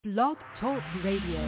Blog Talk Radio.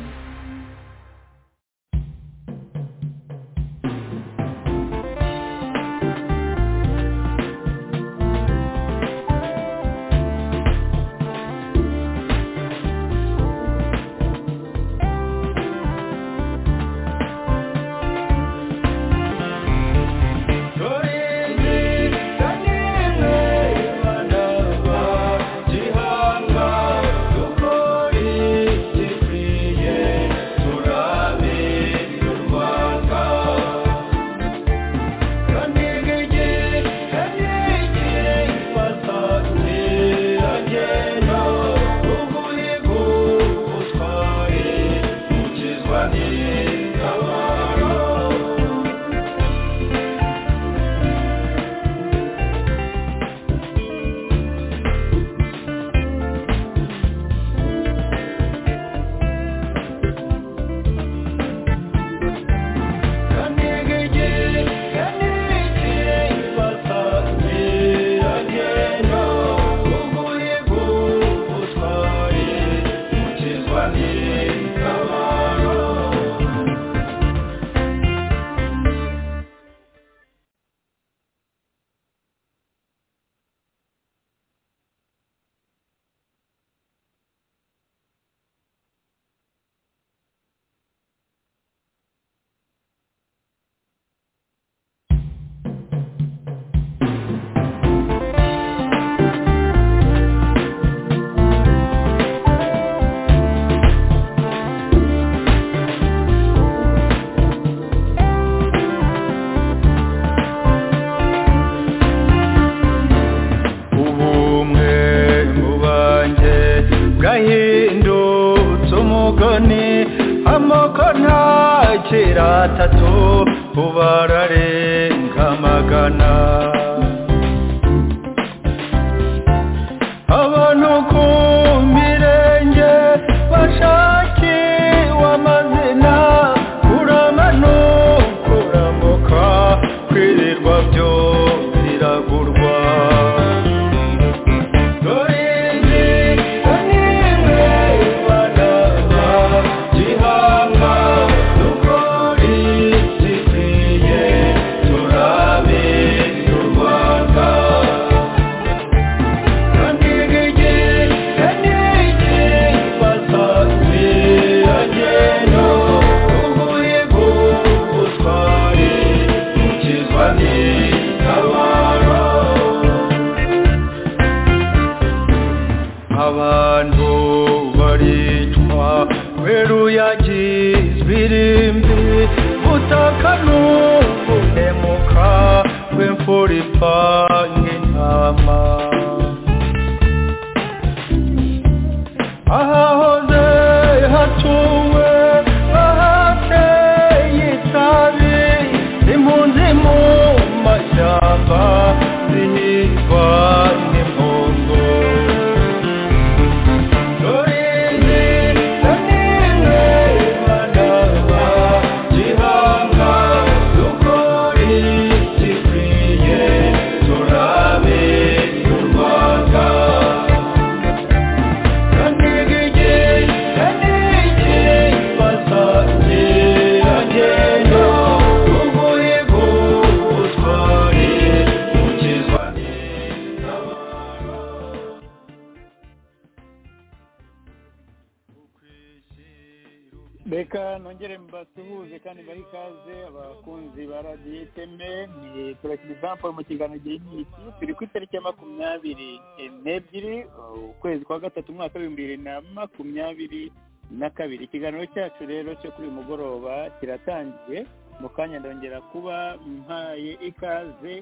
cyacu rero cyo kuri uyu mugoroba kiratangiye mu kanya ndongera kuba mpaye ikaze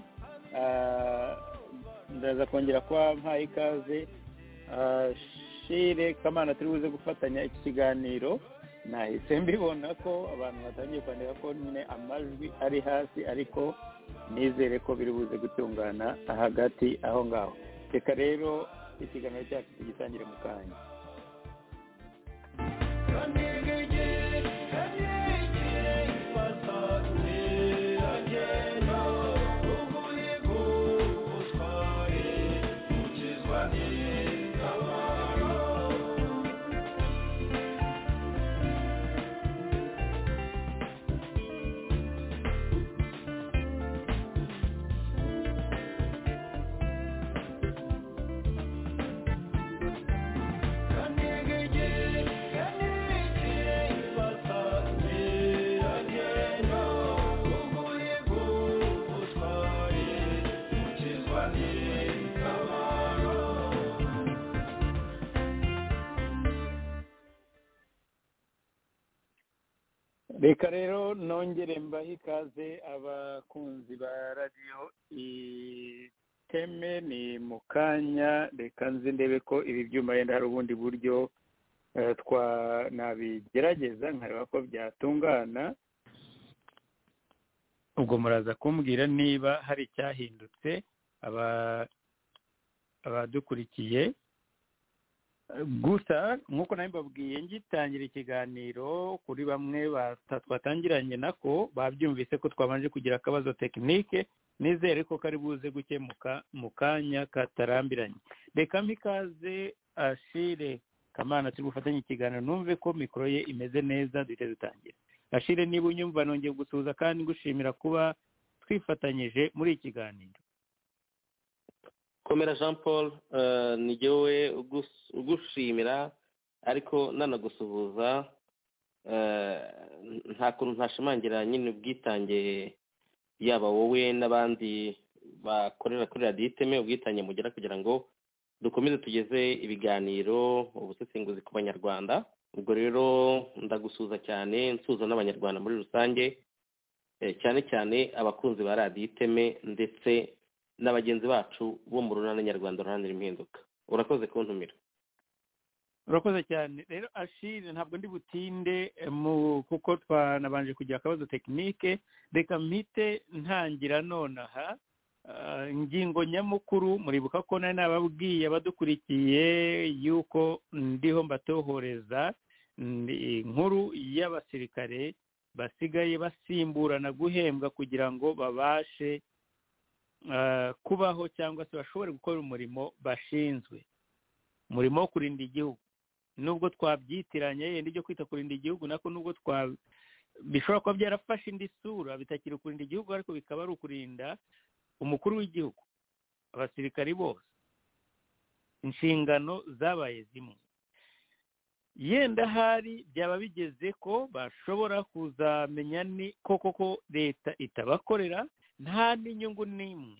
ndaza kongera kuba mpaye ikaze shire kamana turi buze gufatanya iki kiganiro nahise mbibona ko abantu batangiye kwandika ko nyine amajwi ari hasi ariko nizere ko biri buze gutungana hagati aho ngaho reka rero ikiganiro cyacu tugitangire mu kanya reka rero nongere mbahe ikaze abakunzi ba radiyo iteme ni mu kanya reka nzi ndebe ko ibi byuma yenda hari ubundi buryo eh, twa nabigerageza nkareba ko byatungana ubwo muraza kumbwira niba hari icyahindutse aba- abadukurikiye gusa nk'uko nawe mbabwiye ngitangira ikiganiro kuri bamwe bata- twatangiranye nako babyumvise ko twabanje kugira akabazo tekinike nizere ko kari buze gukemuka mu kanya katarambiranye reka mpa ikaze ashire kamana turi gufatanya ikiganiro numve ko mikoro ye imeze neza duhite dutangira ashire niba unyumva nongeye gusuhuza kandi ngushimira kuba twifatanyije muri iki kiganiro komera jean paul eh, ni jyewe ugus- ugushimira ariko nanagusuhuza Eh, nta kuntu ntashimangira nyine ubwitange yaba wowe n'abandi bakorera kuri radiyo iteme ubwitange mugira kugira ngo dukomeze tugeze ibiganiro ubusesenguzi ku banyarwanda ubwo rero ndagusuhuza cyane nsuhuza n'abanyarwanda muri rusange eh, cyane cyane abakunzi ba radiyo iteme ndetse na bagenzi bacu bo mu runana nyarwanda ruharanira impinduka urakoze kuntumira urakoze cyane rero ashire ntabwo ndi butinde eh, mu kuko twanabanje kugira akabazo tekinike reka mpite ntangira nonaha Ah, ingingo nyamukuru muribuka ko nari nababwiye abadukurikiye yuko ndiho mbatohoreza ni inkuru y'abasirikare basigaye basimburana guhembwa kugira ngo babashe ah, kubaho cyangwa se bashobore gukora umurimo bashinzwe umurimo wo kurinda igihugu nubwo twabyitiranye yenda ibyo kwita kurinda igihugu nako nubwo twa bishobora kuba byarafashe indi sura bitakiri ukurinda igihugu ariko bikaba ari ukurinda umukuru w'igihugu abasirikari bose inshingano zabaye zimwe yenda hari byaba bigeze ko bashobora kuzamenya ni koko ko leta itabakorera nta n'inyungu n'imwe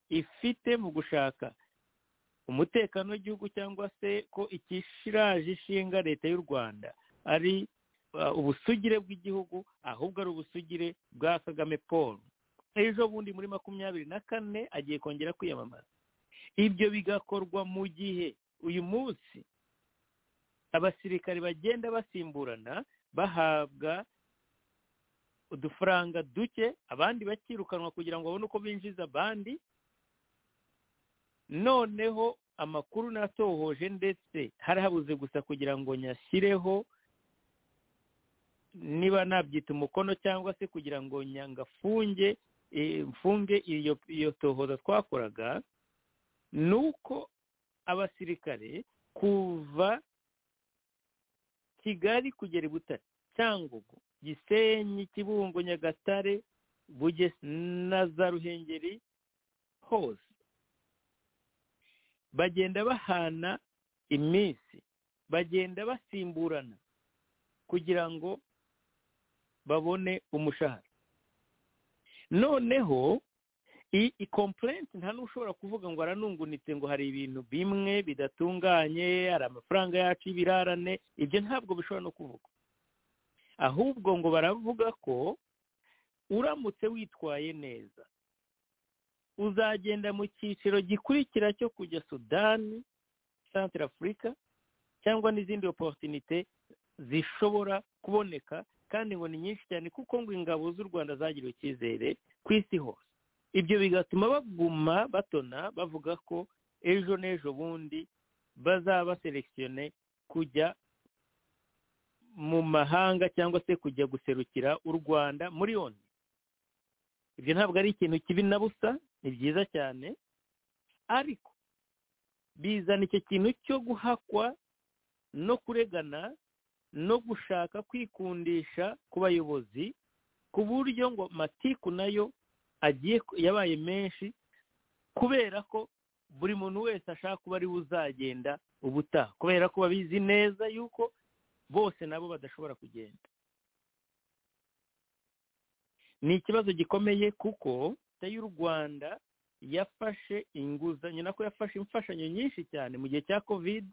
ifite mu gushaka umutekano w'igihugu cyangwa se ko ikishiraje ishinga leta y'u rwanda ari uh, ubusugire bw'igihugu ahubwo ari ubusugire bwa kagame paul ejo bundi muri makumyabiri na kane agiye kongera kwiyamamaza ibyo bigakorwa mu gihe uyu munsi abasirikare bagenda basimburana bahabwa udufaranga duke abandi bakirukanwa kugira ngo babone uko binjiza abandi noneho amakuru natohoje ndetse hari habuze gusa kugira ngo nyashyireho niba nabyita umukono cyangwa se kugira ngo nyangafunge eh, mfunge iyo iyo tohoza twakoraga ni uko abasirikare kuva kigali kugera i butare cyangugu gisenyi kibungo nyagatare bugese na za ruhengeri hose bagenda bahana iminsi bagenda basimburana kugira ngo babone umushahara noneho iyi i komplenti nta n'ushobora kuvuga ngo aranungunitse ngo hari ibintu bimwe bidatunganye hari amafaranga yacu y'ibirarane ibyo ntabwo bishobora no kuvuga ahubwo ngo baravuga ko uramutse witwaye neza uzagenda mu cyiciro gikurikira cyo kujya sudani santire afurika cyangwa n'izindi oporutinite zishobora kuboneka kandi ngo ni nyinshi cyane kuko ngo ingabo z'u rwanda zagiriwe icyizere ku isi hose ibyo bigatuma baguma batona bavuga ko ejo n'ejo bundi bazaba baserekisiyone kujya mu mahanga cyangwa se kujya guserukira u rwanda muri oni ibyo ntabwo ari ikintu kibi na busa ni byiza cyane ariko bizana icyo kintu cyo guhakwa no kuregana no gushaka kwikundisha ku bayobozi ku buryo ngo matiku nayo agiye ku- yabaye menshi kubera ko buri muntu wese ashaka kuba ari we uzagenda ubutaha kubera ko babizi neza yuko bose nabo badashobora kugenda ni ikibazo gikomeye kuko leta y'u rwanda yafashe inguzanyo nako yafashe imfashanyo nyinshi cyane mu gihe cya covid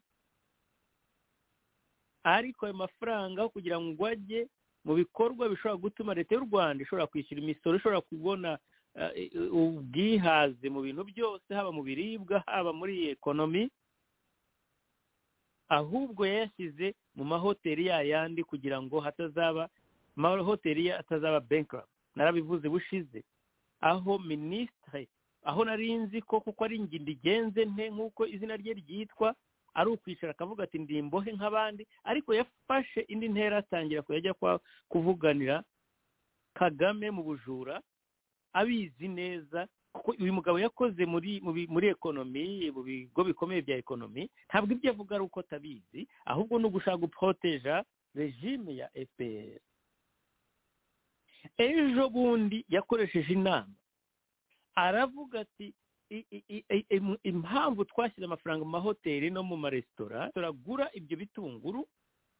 ariko ayo mafaranga kugira ngo ajye mu bikorwa bishobora gutuma leta y'u rwanda ishobora kwishyura imisoro ishobora kubona ubwihaze mu bintu byose haba mu biribwa haba muri iyi ekonomi ahubwo yayashyize mu mahoteli yayandi kugira ngo hatazaba amahoteli ye atazaba bankara narabivuze bushize aho minisitiri aho nari nzi ko kuko ari ngendigenze nte nk'uko izina rye ryitwa ari ukwicara akavuga ati ndi imbohe nk'abandi ariko yafashe indi ntera atangira kujya kuvuganira kagame mu bujura abizi neza kuko uyu mugabo yakoze muri muri ekonomi mu bigo bikomeye bya ekonomi ntabwo ibyo avuga ari uko atabizi ahubwo ni ugushaka guporoteja regime ya fpr ejo bundi yakoresheje inama aravuga ati impamvu twashyize amafaranga mu mahoteli no mu maresitora turagura ibyo bitunguru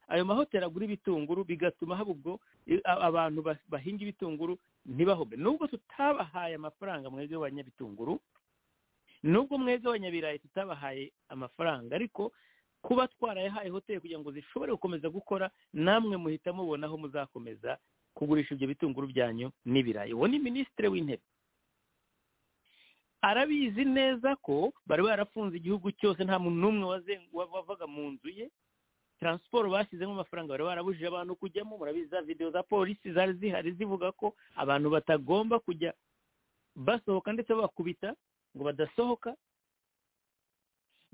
ayo mahoteli agura ibitunguru bigatuma haba ubwo abantu bahinga ibitunguru ntibahombe nubwo tutabahaye amafaranga mwebwe banyabitunguru nubwo mwebwe abanyabirayi tutabahaye amafaranga ariko kuba twarayahaye hoteli kugira ngo zishobore gukomeza gukora namwe muhita mubona aho muzakomeza kugurisha ibyo bitunguru byanyu n'ibirayi uwo ni minisitiri w'intebe arabizi neza ko bari barafunze igihugu cyose nta muntu n'umwe wavaga mu nzu ye taransiporo bashyizemo amafaranga bari barabujije abantu kujyamo murabizi za videwo za polisi zari zihari zivuga ko abantu batagomba kujya basohoka ndetse babakubita ngo badasohoka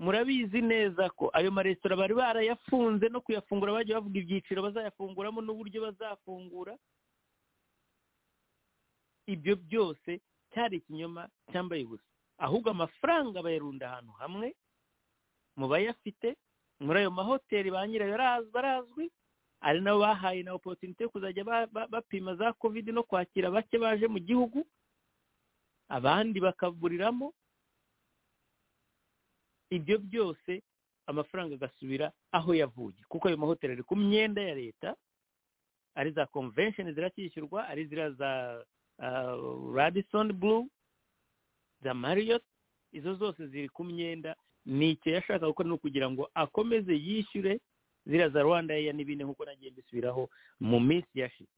murabizi neza ko ayo maresitora bari barayafunze no kuyafungura bagiye bavuga ibyiciro bazayafunguramo n'uburyo bazafungura ibyo byose cyari ikinyoma cyambaye ubusa ahubwo amafaranga bayarunda ahantu hamwe mu bayafite muri ayo mahoteli ba nyirayo barazwi ari nabo bahaye na opotinite yo kuzajya bapima za kovide no kwakira bake baje mu gihugu abandi bakaburiramo ibyo byose amafaranga agasubira aho yavuye kuko ayo mahoteli ari ku myenda ya leta ari za konvensheni ziracyishyurwa ari ziriya za radisoni bulu za mariyoti izo zose ziri ku myenda ni icyo yashaka gukora ni ukugira ngo akomeze yishyure ziriya za rwanda ya n'ibindi nk'uko nagiye mbisubiraho mu minsi yashize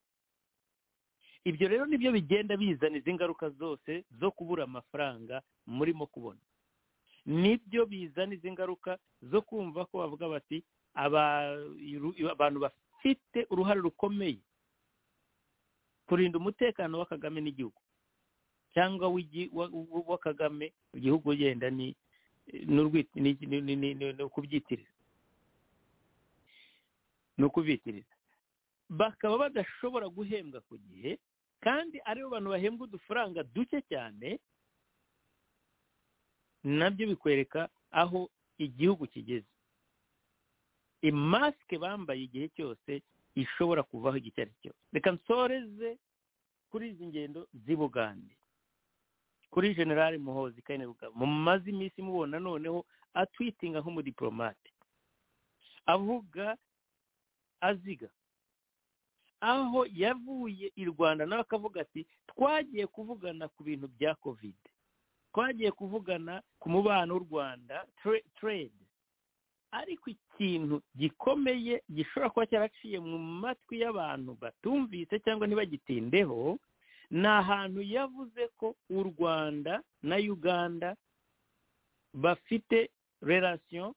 ibyo rero nibyo bigenda bizana izi ngaruka zose zo kubura amafaranga murimo kubona nibyo bizana izi ngaruka zo kumva ko bavuga bati abantu bafite uruhare rukomeye kurinda umutekano wa kagame n'igihugu cyangwa wa kagame igihugu ugenda ni ukubyitirira ni ukubitiriza bakaba badashobora guhembwa ku gihe kandi aribo bantu bahembwa udufaranga duke cyane nabyo bikwereka aho igihugu kigeze imasike bambaye igihe cyose ishobora kuvaho icyo ari cyo reka nsoreze kuri izi ngendo z'ibugande kuri generale muhozi kane bugabo mumaze iminsi mubona noneho atwitinga nk'umudipolomate avuga aziga aho yavuye i rwanda nawe akavuga ati twagiye kuvugana ku bintu bya kovide twagiye kuvugana ku mubano w'u rwanda trade ariko ikintu gikomeye gishobora kuba cyaraciye mu matwi y'abantu batumvise cyangwa ntibagitindeho ni ahantu yavuze ko u rwanda na uganda bafite relasiyo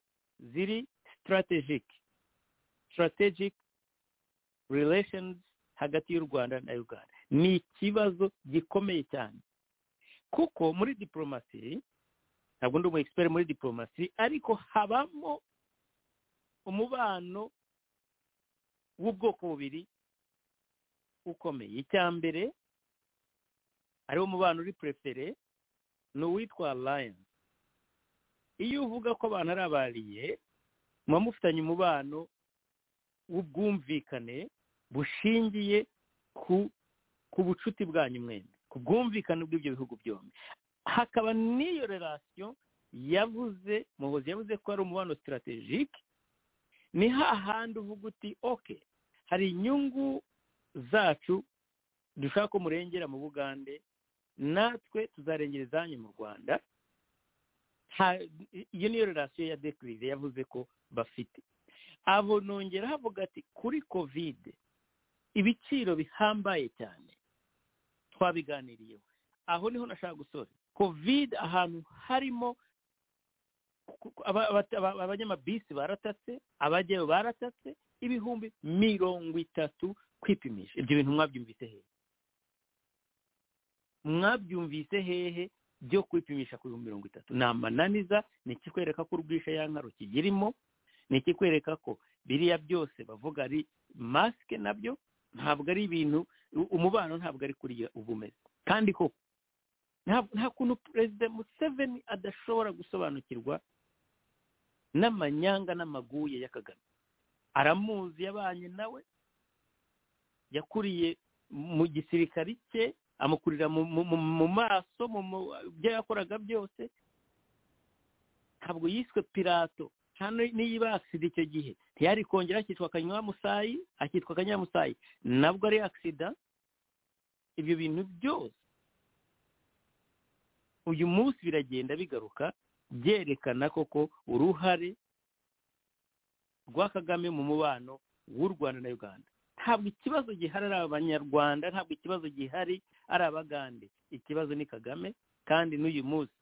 ziri sitarategike sitarategike relashonizi hagati y'u rwanda na uganda ni ikibazo gikomeye cyane kuko muri diporomasi ntabwo ndi umu egisiperi muri diporomasi ariko habamo umubano w'ubwoko bubiri ukomeye icya mbere ariwo mubano uri purefere ni uwitwa alliance iyo uvuga ko abantu ari abariye muba mufitanye umubano w'ubwumvikane bushingiye ku bucuti bwanyu mwembi ku bwumvikane bw'ibyo bihugu byombi hakaba n'iyo relasiyo yavuze muhozi yavuze ko ari umubano sitarategike ni hahandi uvuga uti oke hari inyungu zacu dushaka ko murengera mu bugande natwe tuzarengera izanyu mu rwanda iyo niyo relasiyo ya dekiride yavuze ko bafite abo nongera havuga ati kuri kovide ibiciro bihambaye cyane twabiganiriyeho aho niho nashaka gusora kovide ahantu harimo ku- aba- aba- aba- abanyamabisi baratatse abajyayo baratatse ibihumbi mirongo itatu kwipimisha ibyo bintu mwabyumvise hehe mwabyumvise hehe byo kwipimisha ku bihumbi mirongo itatu ni amananiza ni ikikwereka ko urwisha ya nkaro kigirimo ni ikikwereka ko biriya byose bavuga ari masike nabyo ntabwo ari ibintu u- umubano ntabwo ari kuriya uba umeze kandi koko nta- nta kuntu perezida museveni adashobora gusobanukirwa n'amanyanga n'amaguye ya kagame aramuzi yabanye nawe yakuriye mu gisirikari cye amukurira mu, mu, mu, mu maso mu, mu byo yakoraga byose ntabwo yiswe pirato nta n- n'iyibasida icyo gihe ntiyari kongera akitwa kanyamusayi akitwa kanyamusayi nabwo ari agisida ibyo bintu byose uyu munsi biragenda bigaruka byerekana koko uruhare rwa kagame mu mubano w'u rwanda na uganda ntabwo ikibazo gihari ari abanyarwanda ntabwo ikibazo gihari ari abagande ikibazo ni kagame kandi n'uyu munsi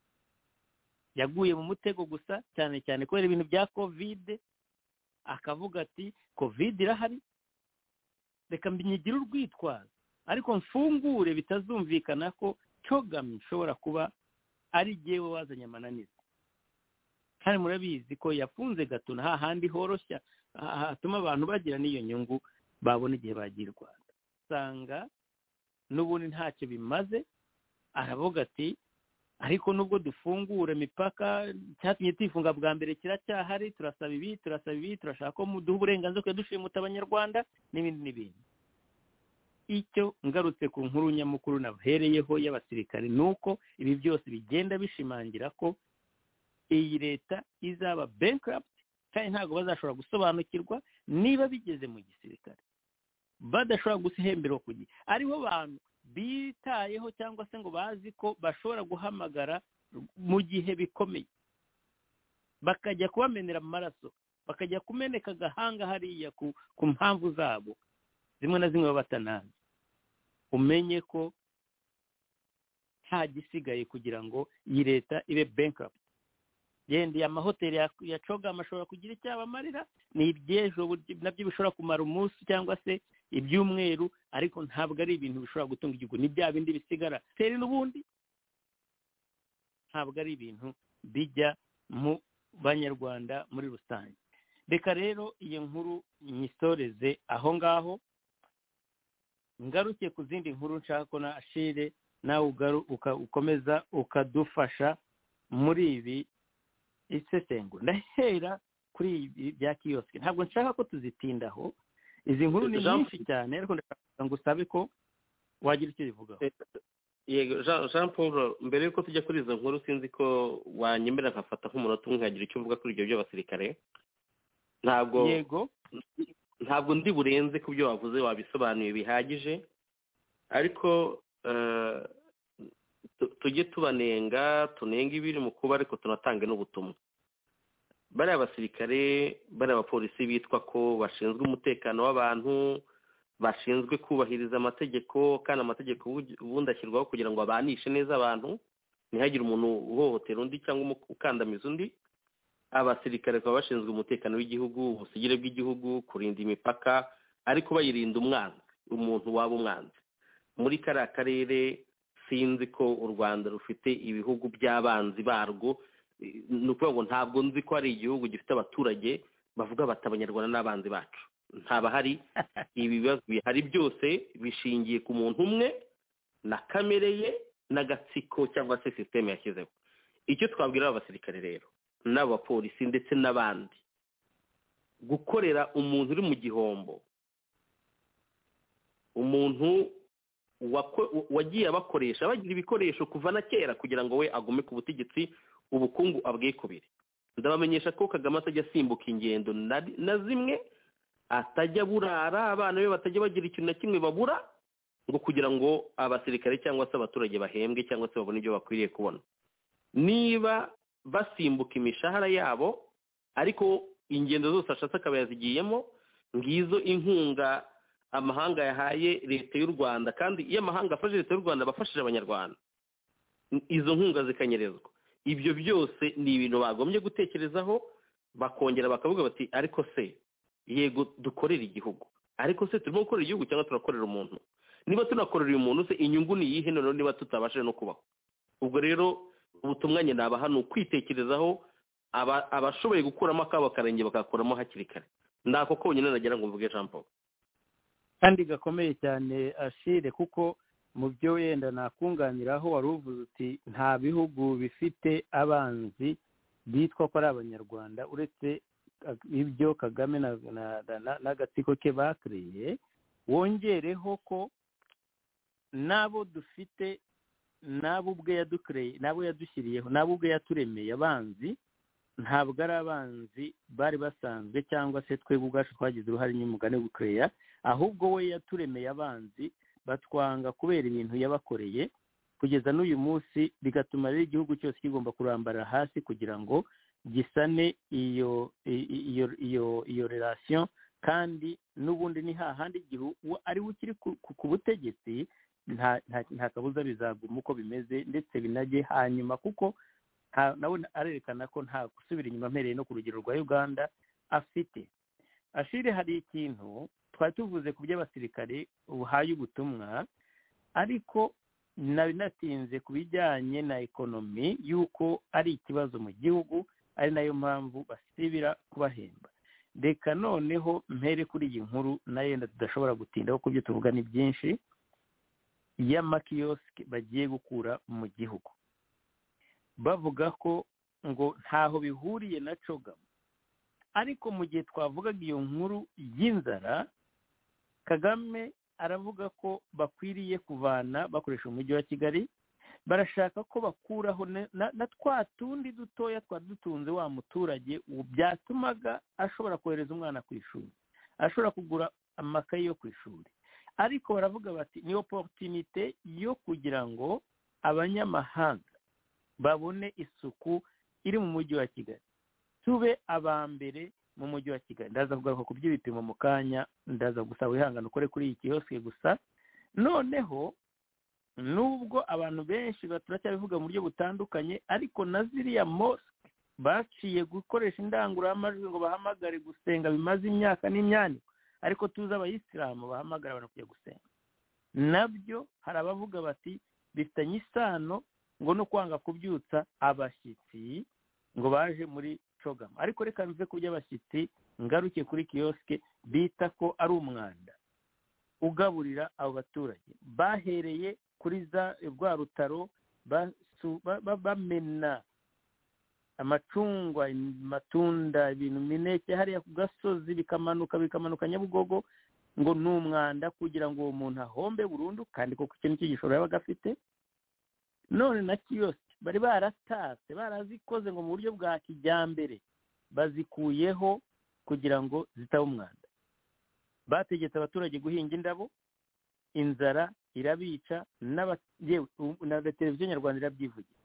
yaguye mu mutego gusa cyane cyane kubera ibintu bya kovide akavuga ati kovide irahari reka mbinyigire urwitwazo ariko mfungure bitazumvikana ko cyogami nshobora kuba ari jyewe wazanye amananiza kandi murabizi ko yafunze gatuna hahandi horoshya ha- hatuma abantu bagira n'iyo nyungu babona igihe bagiye i rwanda usanga n'ubundi ntacyo bimaze aravuga ati ariko nubwo dufungura imipaka cyatumye tuyifunga bwa mbere kiracyahari turasaba ibi turasaba ibi turashaka ko muduha uburenganzira kugira dushimuta abanyarwanda n'ibindi n'ibindi icyo ngarutse ku nkuru nyamukuru nahereyeho y'abasirikare ni uko ibi byose bigenda bishimangira ko iyi leta izaba bankirapti kandi ntabwo bazashobora gusobanukirwa niba bigeze mu gisirikare badashobora guhemberwa ku gihe aribo bantu bitayeho cyangwa se ngo bazi ko bashobora guhamagara mu gihe bikomeye bakajya kubamenera amaraso bakajya kumeneka agahanga hariya ku ku mpamvu zabo zimwe na zimwe baba batanazi umenye ko nta gisigaye kugira ngo iyi leta ibe bankirapti yenda iya mahoteli ya- ya cogama ashobora kugira icyo abamarira ni iby'ejo burya- nabyo bishobora kumara umunsi cyangwa se ibyumweru ariko ntabwo ari ibintu bishobora gutunga igihugu ni bya bindi bisigara teri n'ubundi ntabwo ari ibintu bijya mu banyarwanda muri rusange reka rero iyo nkuru nyisoreze aho ngaho ngaruke ku zindi nkuru nshaka ko na ashire nawe ugaru uka- ukomeza ukadufasha muri ibi isesengura ndahera kuri ibi bya kiyosike ntabwo nshaka ko tuzitindaho izi nkuru ni Jean- nyinshi cyane ariko ndashaka kugira ngo usabe ko wagira icyo ubivugaho yego jean jean paul mbere y'uko tujya kuri izo nkuru sinzi ko wanyemerera nkafata nk'umunota umwe nkagira icyo uvuga kuri ibyo by'abasirikare ntabwo yego ntabwo ndi burenze ku byo wavuze wabisobanuye bihagije ariko eh, tu- tujye tubanenga tunenge ibiri mu kuba ariko tunatange n'ubutumwa bariya basirikare bariya bapolisi bitwa ko bashinzwe umutekano w'abantu bashinzwe kubahiriza amategeko kandi amategeko ubu- ubundi ashyirwaho kugira ngo abanishe neza abantu ntihagire umuntu uhohotera undi cyangwa umu- ukandamiza undi abasirikare baba bashinzwe umutekano w'igihugu ubusugire bw'igihugu kurinda imipaka ariko bayirinda umwanzi umuntu waba umwanzi muri kariya karere sinzi ko u rwanda rufite ibihugu by'abanzi barwo Eh, ni ukuvuga ngo ntabwo nzi ko hari igihugu gifite abaturage bavuga bati abanyarwanda n'abanzi bacu ntabahari ibi bibazo bihari byose bishingiye ku muntu umwe na kamere ye n'agatsiko cyangwa se sisiteme yashyizeho icyo twabwira abasirikare rero n'abapolisi ndetse n'abandi gukorera umuntu uri mu gihombo umuntu wako- wagiye abakoresha bagira ibikoresho kuva na kera kugira ngo we agume ku butegetsi ubukungu abwikubire ndabamenyesha ko kagame atajya asimbuka ingendo na na zimwe atajya burara abana be batajya bagira ikintu na kimwe babura ngo kugira ngo abasirikare cyangwa se abaturage bahembwe cyangwa se babone ibyo bakwiriye kubona niba basimbuka imishahara yabo ariko ingendo zose ashatse akaba yazigiyemo ngizo inkunga amahanga yahaye leta y'u rwanda kandi iyo amahanga afashe leta y'u rwanda aba afashije abanyarwanda izo nkunga zikanyerezwa ibyo byose ni ibintu bagombye gutekerezaho bakongera bakavuga bati ariko se yego dukorera igihugu ariko se turimo gukorera igihugu cyangwa turakorera umuntu niba tunakorera uyu muntu se inyungu ni iyihe noneho niba tutabashije no kubaho ubwo rero ubutumwa nyine abaha ni ukwitekerezaho abashoboye gukuramo akabo akarenge bakakuramo hakiri kare ntako konyine nagira ngo mvuge jean paul kandi gakomeye cyane ashire kuko mu byo wenda nakunganiraho wari uvuze uti nta bihugu bifite abanzi bitwa ko ari abanyarwanda uretse ibyo kagame n'agatsiko ke bakiriye wongereho ko n'abo dufite n'abo ubwe yadukoreye n'abo yadushyiriyeho n'abo ubwe yaturemeye abanzi ntabwo ari abanzi bari basanzwe cyangwa se twe ubwacu twagize uruhare nyine wo gukeya ahubwo we yaturemeye abanzi batwanga kubera ibintu yabakoreye kugeza n'uyu munsi bigatuma rero igihugu cyose kigomba kurambara hasi kugira ngo gisane iyo iyo iyo iyo relasiyo kandi n'ubundi ni hahandi igihe ariwe ukiri ku butegetsi nta kabuza bizaguma uko bimeze ndetse binajye hanyuma kuko nawe arerekana ko nta gusubira inyuma mpereye no ku rugero rwa uganda afite ashire hari ikintu twari tuvuze ku by'abasirikare buhaye ubutumwa ariko nari natinze ku bijyanye na ekonomi y'uko ari ikibazo mu gihugu ari nayo mpamvu basibira kubahemba reka noneho mpere kuri iyi nkuru nayo yenda tudashobora gutindaho ku byo tuvuga ni byinshi y'amakiyosike bagiye gukura mu gihugu bavuga ko ngo ntaho bihuriye na cogamu ariko mu gihe twavugaga iyo nkuru y'inzara kagame aravuga ko bakwiriye kuvana bakoresha umujyi wa kigali barashaka ko bakuraho na twa tundi dutoya twari dutunze wa muturage byatumaga ashobora kohereza umwana ku ishuri ashobora kugura amakaye yo ku ishuri ariko baravuga bati ni oporutinite yo kugira ngo abanyamahanga babone isuku iri mu mujyi wa kigali tube aba mbere mu mujyi wa kigali ndaza kugaruka ku by'ibipimo mu kanya ndaza gusaba wihangane ukore kuri iyi kiyosike gusa noneho nubwo abantu benshi turacyabivuga mu buryo butandukanye ariko na ziriya mosike baciye gukoresha indangururamajwi ngo bahamagare gusenga bimaze imyaka n'imyandiko ariko tuzi abayisilamu bahamagara abantu kujya gusenga nabyo hari abavuga bati bifitanye isano ngo no kwanga kubyutsa abashyitsi ngo baje muri cogama ariko reka mvuze ku by'abashyitsi ngaruke kuri kiyosike bita ko ari umwanda ugaburira abo baturage bahereye kuri za rwa rutaro bamena amacungwa amatunda ibintu mineke hariya ku gasozi bikamanuka bikamanuka nyabugogo ngo ni umwanda kugira ngo uwo muntu ahombe burundu kandi koko ikintu cy'igishoro yaba agafite none na kiyosike bari baratatse barazikoze ngo mu buryo bwa kijyambere bazikuyeho kugira ngo zitaba umwanda bategetse abaturage guhinga indabo inzara irabica na televiziyo nyarwanda irabyivugira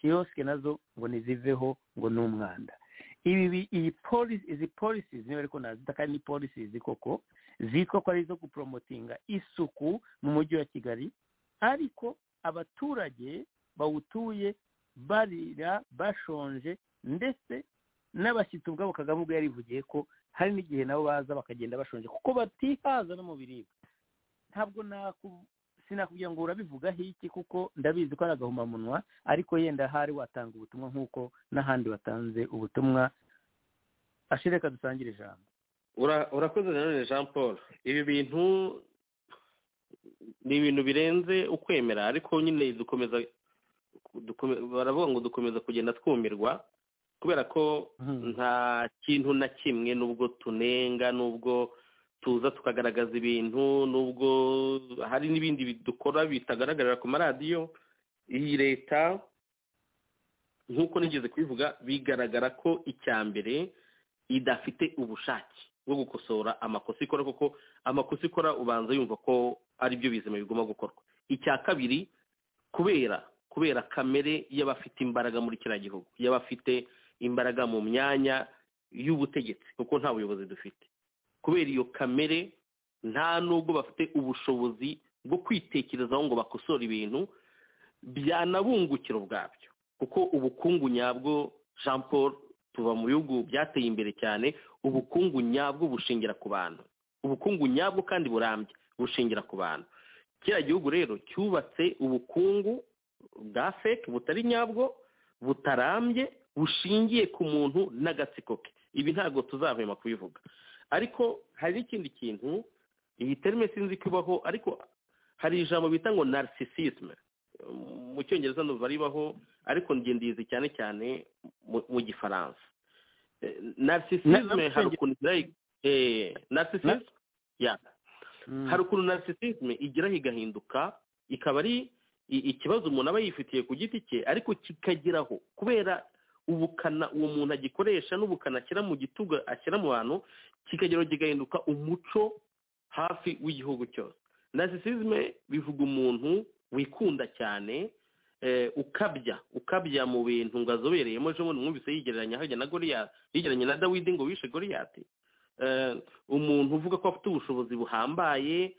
kiyosike nazo ngo ntiziveho ngo ni umwanda ibi iyi polisi izi polisi niba ariko nazita kandi ni polisi koko zitwa ko ari izo guporomotinga isuku mu mujyi wa kigali ariko abaturage bawutuye barira bashonje ndetse n'abashyitsi ubwabo kagame ubwo yarivugiye ko hari n'igihe nabo baza bakagenda bashonje kuko batihaza no mu biribwa ntabwo sinakubwira ngo urabivugaho iki kuko ndabizi ko ari agahomamunwa ariko yenda hari watanga ubutumwa nk'uko n'ahandi watanze ubutumwa ashireka dusangire ijambo urakoze nanone jean paul ibi bintu ni ibintu birenze ukwemera ariko nyine dukomeza baravuga ngo dukomeza kugenda twumirwa kubera ko nta kintu na kimwe n'ubwo tunenga n'ubwo tuza tukagaragaza ibintu n'ubwo hari n'ibindi dukora bitagaragarira ku maradiyo iyi leta nk'uko nigeze kubivuga bigaragara ko icya mbere idafite ubushake bwo gukosora amakosa ikora kuko amakosa ikora ubanza yumva ko ari byo bizima bigomba gukorwa icya kabiri kubera kubera kamere y'abafite imbaraga muri kiriya gihugu y'abafite imbaraga mu myanya y'ubutegetsi kuko nta buyobozi dufite kubera iyo kamere nta nubwo bafite ubushobozi bwo kwitekerezaho ngo bakosore ibintu byanabungukira ubwabyo kuko ubukungu nyabwo jean paul tuba mu bihugu byateye imbere cyane ubukungu nyabwo bushingira ku bantu ubukungu nyabwo kandi burambye bushingira ku bantu kiriya gihugu rero cyubatse ubukungu bwa feke butari nyabwo butarambye bushingiye ku muntu n'agatsiko ke ibi ntabwo tuzahwema kubivuga ariko hari n'ikindi kintu iyi terime sinzi ko ibaho ariko hari ijambo bita ngo narisisisme mu cyongereza ntuva ribaho ariko ngendizi cyane cyane mu gifaransa narisisisme hari ukuntu hari ukuntu narisisisme igeraho igahinduka ikaba ari ikibazo umuntu aba yifitiye ku giti cye ariko kikageraho kubera ubukana uwo muntu agikoresha n'ubukana ashyira mu gitugu ashyira mu bantu kikageraho kigahinduka umuco hafi w'igihugu cyose narisisizme bivuga umuntu wikunda cyane ukabya ukabya mu bintu ngo azobereyemo ejo bundi mwumvise yigereranya hajya na goriyati yigereranya na dawidi ngo wishe goriyati umuntu uvuga ko afite ubushobozi buhambaye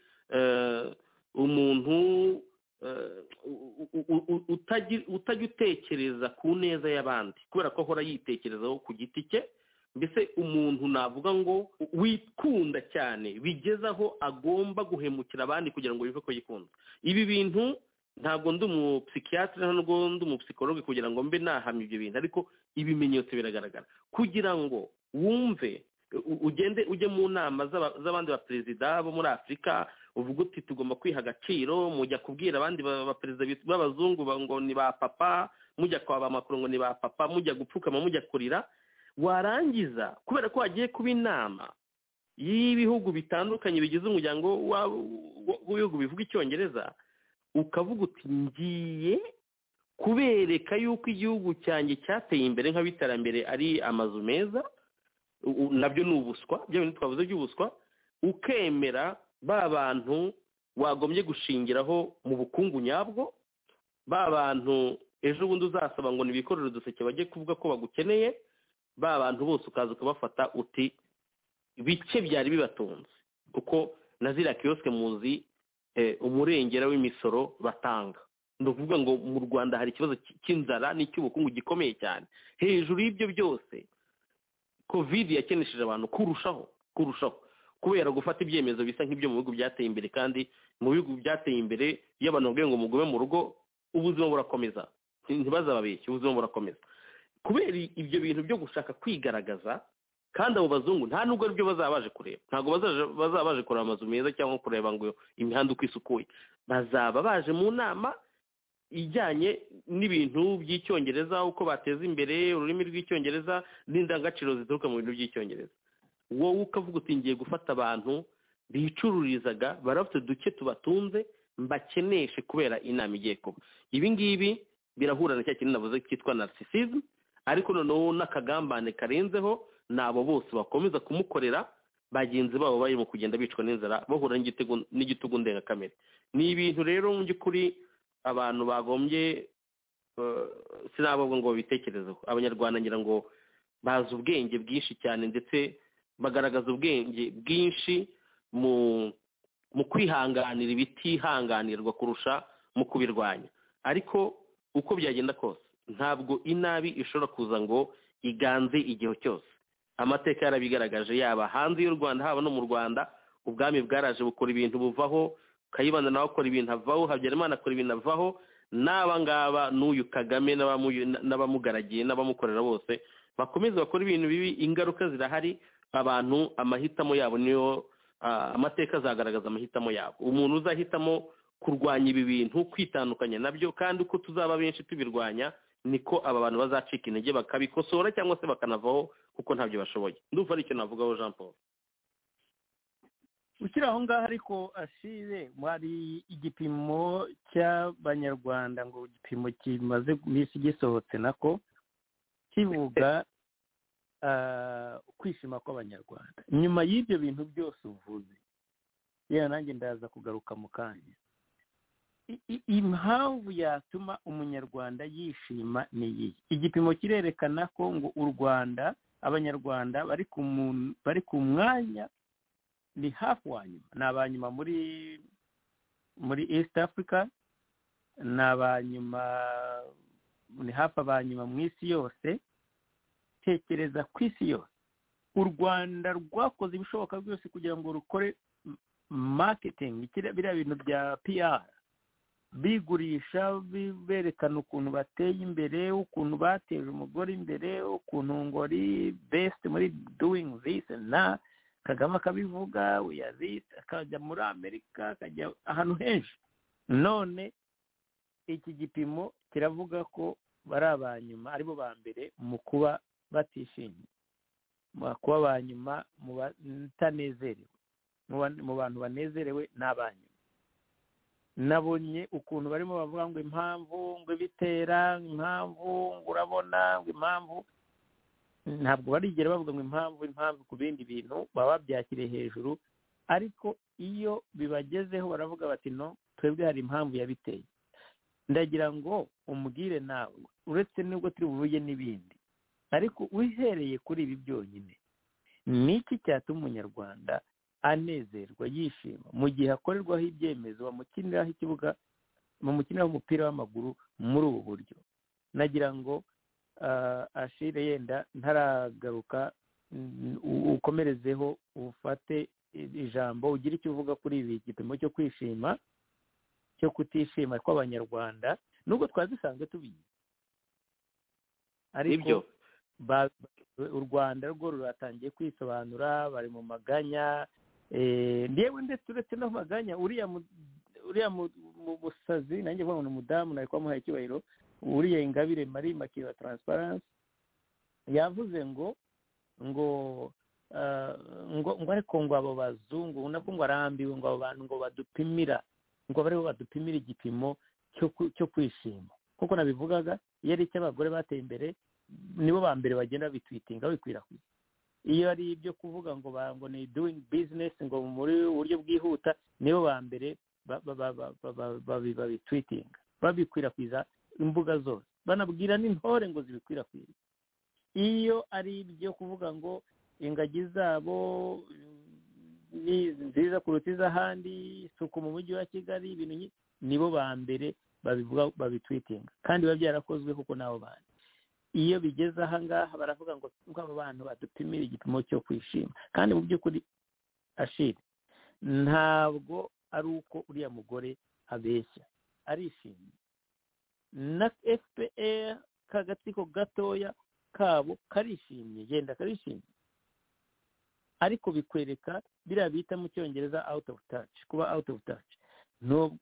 umuntu utajya utekereza ku neza y'abandi kubera ko ahora yitekerezaho ku giti cye mbese umuntu navuga ngo wikunda cyane bigeze aho agomba guhemukira abandi kugira ngo bive ko yikunze ibi bintu ntabwo ndi umupsikiyatire ntabwo ndi umupsikologe kugira ngo mbe nahamya ibyo bintu ariko ibimenyetso biragaragara kugira ngo wumve ugende ujye mu nama z'abandi baperezida bo muri afurika uvuga uti tugomba kwiha agaciro mujya kubwira abandi baperezida b'abazungu ngo ni ba papa mujya kwa ba makuru ngo ni ba papa mujya gupfukama mujya kurira warangiza kubera ko hagiye kuba inama y'ibihugu bitandukanye bigize umuryango w'ibihugu bivuga icyongereza ukavuga uti ngiye kubereka yuko igihugu cyanjye cyateye imbere nk'abiterambere ari amazu meza nabyo ni ubuswa bya bintu twavuze by'ubuswa ukemera ba bantu wagombye gushingiraho mu bukungu nyabwo ba bantu ejo bundi uzasaba ngo nibikorere uduseke bajye kuvuga ko bagukeneye ba bantu bose ukaza ukabafata uti bike byari bibatunze kuko na ziriya kiyosike muzi umurengera w'imisoro batanga ni ukuvuga ngo mu rwanda hari ikibazo cy'inzara n'icy'ubukungu gikomeye cyane hejuru y'ibyo byose kovide yakenesheje abantu kurushaho kurushaho kubera gufata ibyemezo bisa nk'ibyo mu bihugu byateye imbere kandi mu bihugu byateye imbere iyo abantu babwiye ngo mugume mu rugo ubuzima burakomeza ntibazababeshye ubuzima burakomeza kubera ibyo bintu byo gushaka kwigaragaza kandi abo bazungu nta nubwo aribyo bazaba baje kureba ntabwo bazaba baje kureba amazu meza cyangwa kureba ngo imihanda uko isukuye bazaba baje mu nama ijyanye n'ibintu by'icyongereza uko bateza imbere ururimi rw'icyongereza n'indangagaciro zituruka mu bintu by'icyongereza wowe ukavuga uti ngiye gufata abantu bicururizaga barafite duke tubatunze mbakeneshe kubera inama igiye kuba ibi ngibi birahura na cya kintu navuze cyitwa narisisizmu ariko noneho n'akagambane karenzeho ni abo bose bakomeza kumukorera bagenzi babo barimo kugenda bicwa n'inzara bahura n'igitugu ndengakamere ni ibintu rero mu by'ukuri abantu bagombye sinababwo ngo babitekerezeho abanyarwanda ngira ngo bazi ubwenge bwinshi cyane ndetse bagaragaza ubwenge bwinshi mu kwihanganira ibitihanganirwa kurusha mu kubirwanya ariko uko byagenda kose ntabwo inabi ishobora kuza ngo iganze igihe cyose amateka yarabigaragaje yaba hanze y'u rwanda haba no mu rwanda ubwami bwaraje bukora ibintu buvaho kayibanda nawe akora ibintu avaho habyarimana akora ibintu avaho n'aba ngaba n'uyu kagame n'abamugaragiye n'abamukorera bose bakomeza bakora ibintu bibi ingaruka zirahari abantu amahitamo yabo niyo amateka azagaragaza amahitamo yabo umuntu uzahitamo kurwanya ibi bintu kwitandukanya nabyo kandi uko tuzaba benshi tubirwanya niko aba bantu bazacika intege bakabikosora cyangwa se bakanavaho kuko ntabyo bashoboye ndumva ari icyo navugaho jean paul ukiri aho ngaho ariko ashire hari igipimo cy'abanyarwanda ngo igipimo kimaze iminsi gisohotse nako kivuga ukwishima kw'abanyarwanda nyuma y'ibyo bintu byose uvuze yewe nanjye ndaza kugaruka mu kanya impamvu yatuma umunyarwanda yishima ni iyi igipimo kirerekana ko ngo u rwanda abanyarwanda bari ku mwanya ni hafi wa nyuma ni abanyuma muri muri east africa ni abanyuma ni hafi abanyuma mu isi yose tekereza ku isi yose u rwanda rwakoze ibishoboka byose kugira ngo rukore maketingi biriya bintu bya piyara bigurisha berekana ukuntu bateye imbere ukuntu bateje umugore imbere ukuntu ngori besite muri doing this na kagame akabivuga wiyazise akajya muri amerika akajya ahantu henshi none iki gipimo kiravuga ko bari abanyuma aribo ba mbere mu kuba batishimye kuba abanyuma mu batanezerewe mu bantu banezerewe ni abanyuma nabonye ukuntu barimo bavuga ngo impamvu ngo ibitera impamvu ngo urabona ngo impamvu ntabwo barigera bavuga ngo impamvu impamvu ku bindi bintu baba babyakiriye hejuru ariko iyo bibagezeho baravuga bati no twebwe hari impamvu yabiteye ndagira ngo umubwire nawe uretse n'ubwo turi buvuge n'ibindi ariko wihereye kuri ibi byonyine ni iki cyatuma umunyarwanda anezerwa yishima mu gihe akorerwaho ibyemezo bamukiniraho ikibuga bamukiniraho umupira w'amaguru muri ubu buryo nagira ngo ashire yenda ntaragaruka ukomerezeho ufate ijambo ugire icyo uvuga kuri ibi gipimo cyo kwishima cyo kutishima kw'abanyarwanda nubwo twari dusanzwe tubizi ariko u rwanda rwo ruratangiye kwisobanura bari mu maganya yewe ndetse uretse no maganya uriya musazi nanjye mbona ni umudamu nari kwamuhaye icyubahiro uriya ingabire mari makiriya taransiparansi yavuze ngo ngo ngo ariko ngo abo bazungu nabwo ngo arambiwe ngo abo bantu ngo badupimira ngo bariho badupimira igipimo cyo kwishima kuko nabivugaga iyo ari icy'abagore bateye imbere nibo ba mbere bagenda babitwitinga babikwirakwiza iyo ari ibyo kuvuga ngo ngo ni doing business ngo muri buryo bwihuta nibo ba mbere babitwitinga babikwirakwiza imbuga zose banabwira n'intore ngo zibikwirakwize iyo ari ibyo kuvuga ngo ingagi zabo ni nziza kuruta iz'ahandi isuku mu mujyi wa kigali ibintu nibo ba mbere babivuga babitwitinga kandi biba byarakozwe kuko nabo bantu iyo bigeze aha ngaha baravuga ngo abo bantu badupimire igipimo cyo kwishima kandi mu by'ukuri ashira ntabwo ari uko uriya mugore abeshya arishimye na fpr kagatsiko gatoya kabo karishimye genda karishimye ariko bikwereka biriya bita mu cyongereza out of touch kuba out of touch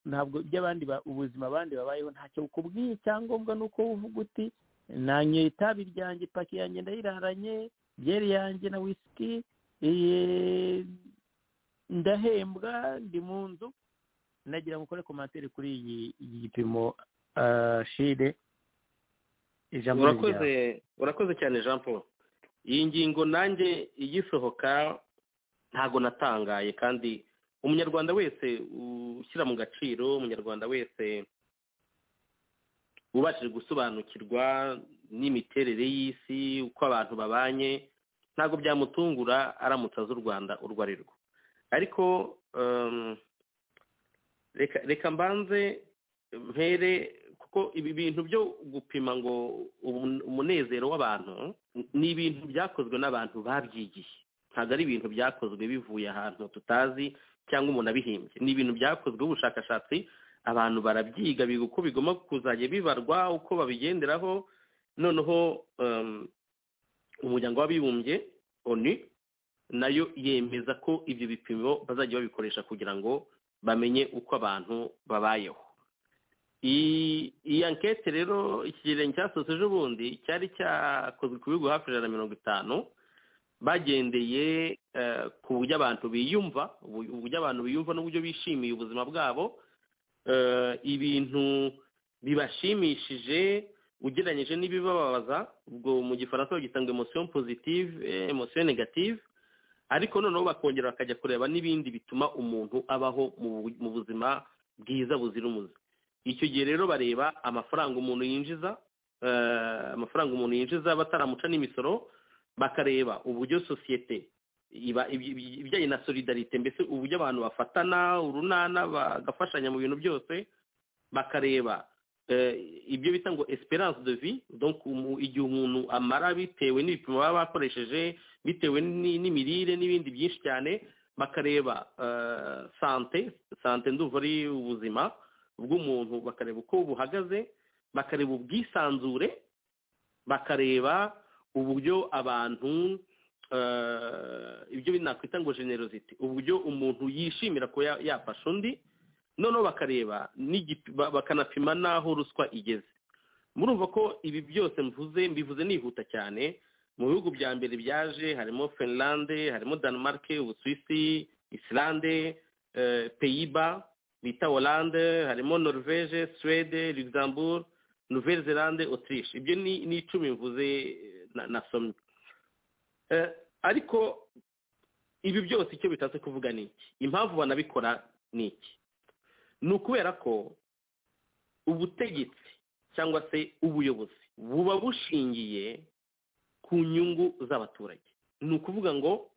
ntabwo by'abandi ubuzima abandi babayeho ntacyo bukubwiye icyangombwa ni uko uvuga uti nanyoye itabi ryanjye paki yanjye ndayiraranye byeri yanjye na wisiki ndahembwa ndi mu nzu ndagira ngo ukore komantere kuri iyi gipimo shire ijambo urakoze urakoze cyane jean paul iyi ngingo nanjye igisohoka ntabwo natangaye kandi umunyarwanda wese ushyira mu gaciro umunyarwanda wese ubashije gusobanukirwa n'imiterere y'isi uko abantu babanye ntabwo byamutungura aramutse azi u rwanda urwo ari rwo ariko reka mbanze mpere kuko ibi bintu byo gupima ngo umunezero w'abantu ni ibintu byakozwe n'abantu babyigiye ntabwo ari ibintu byakozwe bivuye ahantu tutazi cyangwa umuntu abihimbye ni ibintu byakozwe ubushakashatsi abantu barabyiga biga uko bigomba kuzajya bibarwa uko babigenderaho noneho umuryango w'abibumbye oni nayo yemeza ko ibyo bipimo bazajya babikoresha kugira ngo bamenye uko abantu babayeho iyi ankete rero ikigereranyo cyasohotse ejo bundi cyari cyakozwe ku bihugu hafi ijana na mirongo itanu bagendeye ku buryo abantu biyumva uburyo abantu biyumva n'uburyo bishimiye ubuzima bwabo ibintu bibashimishije ugereranyije n'ibibabaza ubwo mu gifaransa bagita ngo emosiyo pozitive emosiyo negative ariko noneho bakongera bakajya kureba n'ibindi bituma umuntu abaho mu buzima bwiza buzira umuze icyo gihe rero bareba amafaranga umuntu yinjiza amafaranga umuntu yinjiza bataramuca n'imisoro bakareba uburyo sosiyete iba ibi- ibi- ibijyanye na solidarite mbese uburyo abantu bafatana urunana bagafashanya mu bintu byose bakareba eh, ibyo bita ngo esperance de vie donc umu- igihe umuntu amara bitewe n'ibipimo baba bakoresheje bitewe ni- n'imirire n'ibindi byinshi cyane bakareba eh, sante sante ndumva ari ubuzima bw'umuntu bakareba uko buhagaze bakareba ubwisanzure bakareba uburyo abantu eh, ibyo nakwita ngo generosity uburyo umuntu yishimira ko ya- yafasha undi noneho bakareba n'igipi- ba- bakanapima n'aho ruswa igeze murumva ko ibi byose mvuze mbivuze nihuta cyane mu bihugu bya mbere byaje harimo finland harimo denmark ubusuwisi islande eh, peyiba bita hollande harimo norvege suwede luxembourg nouvelle zelande autriche ibyo ni ni icumi mvuze eh, na- nasomye Eh, ariko ibi byose icyo bitatse kuvuga ni iki impamvu banabikora ni iki ni ukubera ko ubutegetsi cyangwa se ubuyobozi buba bushingiye ku nyungu z'abaturage ni ukuvuga ngo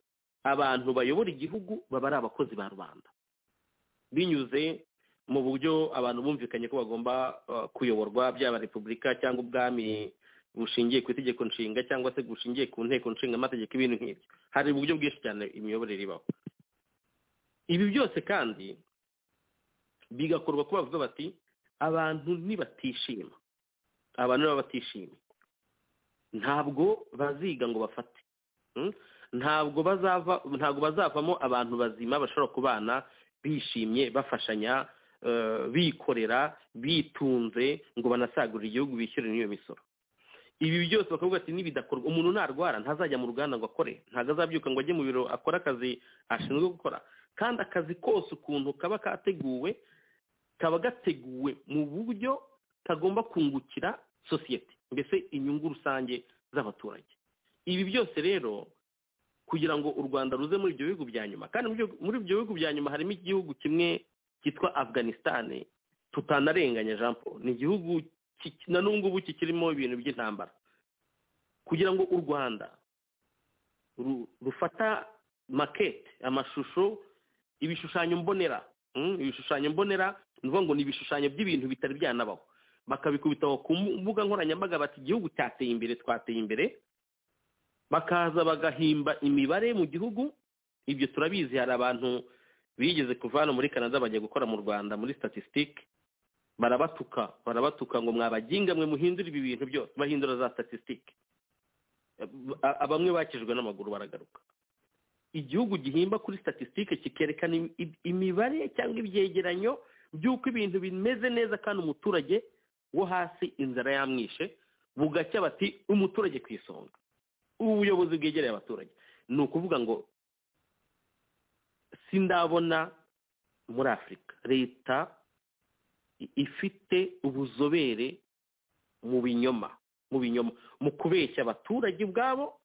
abantu bayobora igihugu baba ari abakozi ba rubanda binyuze mu buryo abantu bumvikanye ko bagomba eh, kuyoborwa byaba repubulika cyangwa ubwami bushingiye ku itegeko nshinga cyangwa se bushingiye ku nteko nshinga amategeko ibintu nk'ibyo hari uburyo bwinshi cyane imiyoborere ibaho ibi byose kandi bigakorwa ko bavuga bati abantu nibatishima abantu baba batishimye ntabwo baziga ngo bafate Mm? ntabwo bazava ntabwo bazavamo abantu bazima bashobora kubana bishimye bafashanya eh, bikorera bitunze ngo banasagurire igihugu bishyure n'iyo misoro ibi byose bakavuga ati nibidakorwa umuntu narwara ntazajya mu ruganda ngo akore ntabwo azabyuka ngo ajye mu biro akore akazi ashinzwe gukora kandi akazi kose ukuntu kaba kateguwe kaba gateguwe mu buryo kagomba kungukira sosiyete mbese inyungu rusange z'abaturage ibi byose rero kugira ngo u rwanda ruze muri ibyo bihugu bya nyuma kandi muri ibyo- muri ibyo bihugu bya nyuma harimo igihugu kimwe cyitwa afganisitani tutanarenganya jean paul ni igihugu ki- na n'ubu ngubu kikirimo ibintu by'intambara kugira ngo u rwanda ru- rufata makete amashusho ibishushanyo mbonera mm, ibishushanyo mbonera ni ukuvuga ngo ni ibishushanyo by'ibintu bitari byanabaho bakabikubitaho ku mbu- mbuga nkoranyambaga bati igihugu cyateye imbere twateye imbere bakaza bagahimba imibare mu gihugu ibyo turabizi hari abantu bigeze kuva hano muri canada bajya gukora mu rwanda muri statistique barabatuka barabatuka ngo mwabaginga mwe muhindure ibi bintu byose bahindura za statistique A- bamwe bakijwe n'amaguru baragaruka igihugu gihimba kuri statistique kikerekana im- im- imibare cyangwa ibyegeranyo by'uko ibintu bimeze neza kandi umuturage wo hasi inzara yamwishe bugacya bati umuturage ku isonga ubuyobozi bwegereye abaturage ni ukuvuga ngo sindabona muri afurika leta i- ifite ubuzobere mu binyoma mu binyoma mu kubeshya abaturage ubwabo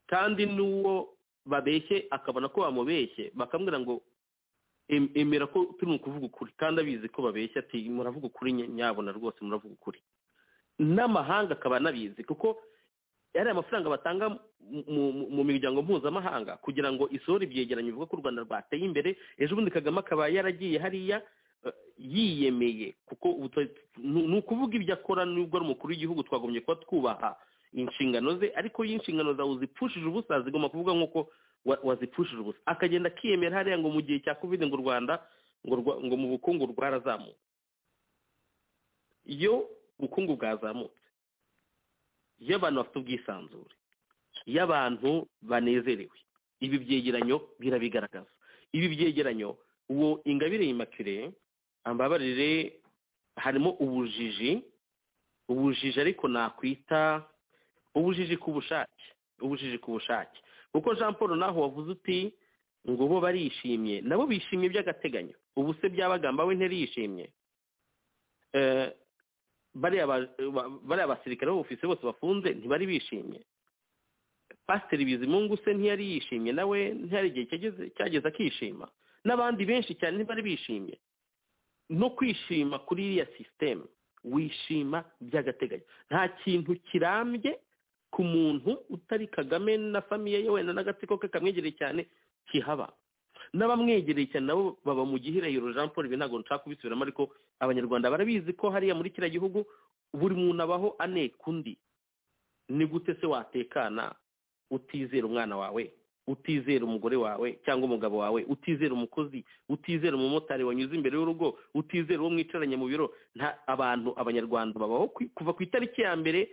kandi n'uwo babeshye akabona ko bamubeshye bakamubwira ngo "Em- emera ko turi mu kuvuga ukuri kandi abizi ko babeshya ati muravuga ukuri nya- nyabona rwose muravuga ukuri n'amahanga akaba anabizi kuko yariya mafaranga batanga mu- mu- mu miryango mpuzamahanga kugira ngo isohore ibyegeranyo bivuga ko u rwanda rwateye imbere ejo bundi kagame akaba yaragiye hariya eh, yiyemeye kuko ubu tu- ni ni ukuvuga ibyo akora nubwo ari umukuru w'igihugu twagombye kuba twubaha inshingano ze ariko iyo inshingano zawe uzipfushije ubusa zigomba kuvuga nk'uko wa- wazipfushije ubusa akagenda akiyemera hariya ngo mu gihe cya covid ngo u rwanda ngo rwa- ngo mu bukungu rwarazamuka iyo ubukungu bwazamutse iyo abantu bafite ubwisanzure iyo abantu banezerewe ibi byegeranyo birabigaragaza ibi byegeranyo uwo ingabire yimakire ambabarire harimo ubujiji ubujiji ariko nakwita ubujiji ku bushake ubujiji ku bushake kuko jean paul naho wavuze uti ngo bo barishimye nabo bishimye by'agateganyo ubu se byabagamba we nteriyishimye Eh, bariya ba- ba- bariya basirikare b'ubufisi bose bafunze ntibari bishimye pasiteri bizimungu se ntiyari yishimye nawe ntihari igihe cyageze- cyageze akishima n'abandi benshi cyane ntibari bishimye no kwishima kuri iriya sisiteme wishima by'agateganyo nta kintu kirambye ku muntu utari kagame na famiye ye wenda n'agatsiko ke kamwegereye cyane kihaba n'abamwegereye cyane nabo baba mu gihirahiro jean paul ibi ntabwo nshaka kubisubiramo ariko abanyarwanda barabizi ko hariya muri kiriya gihugu buri muntu abaho aneka undi ni gute se watekana utizera umwana wawe utizera umugore wawe cyangwa umugabo wawe utizera umukozi utizera umumotari wanyuze imbere y'urugo utizera uwo mwicaranye mu biro nta abantu abanyarwanda babaho ku- kuva ku itariki ya mbere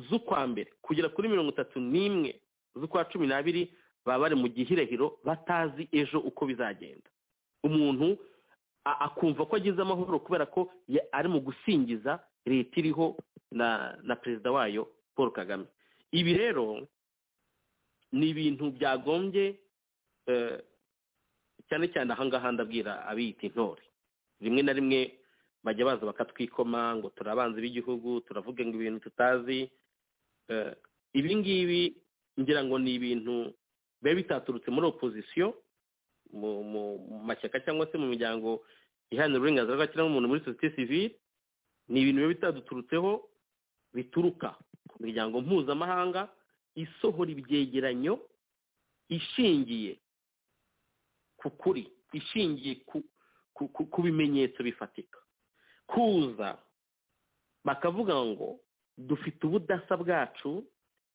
z'ukwa mbere kugera kuri mirongo itatu n'imwe z'ukwa cumi n'abiri baba bari mu gihirahiro batazi ejo uko bizagenda umuntu a- akumva ko agize amahoro kubera ko ya- ari mu gusingiza leta iriho na na perezida wayo paul kagame ibi rero ni ibintu byagombye eh, cyane cyane ahangaha ndabwira abiyita intore rimwe na rimwe bajya baza bakatwikoma ngo turi abanzi b'igihugu turavuga ngo ibintu tutazi Eh, ibi ngibi ngira ngo ni ibintu biba bitaturutse muri opozisiyo mu mu mu mashyaka cyangwa se mu miryango iharanira uburenganzira bwa kiremwamuntu muri sosiyete sivile ni ibintu biba bitaduturutseho bituruka ku miryango mpuzamahanga isohora ibyegeranyo ishingiye ku kuri ishingiye ku, ku, ku, ku bimenyetso bifatika kuza bakavuga ngo dufite ubudasa bwacu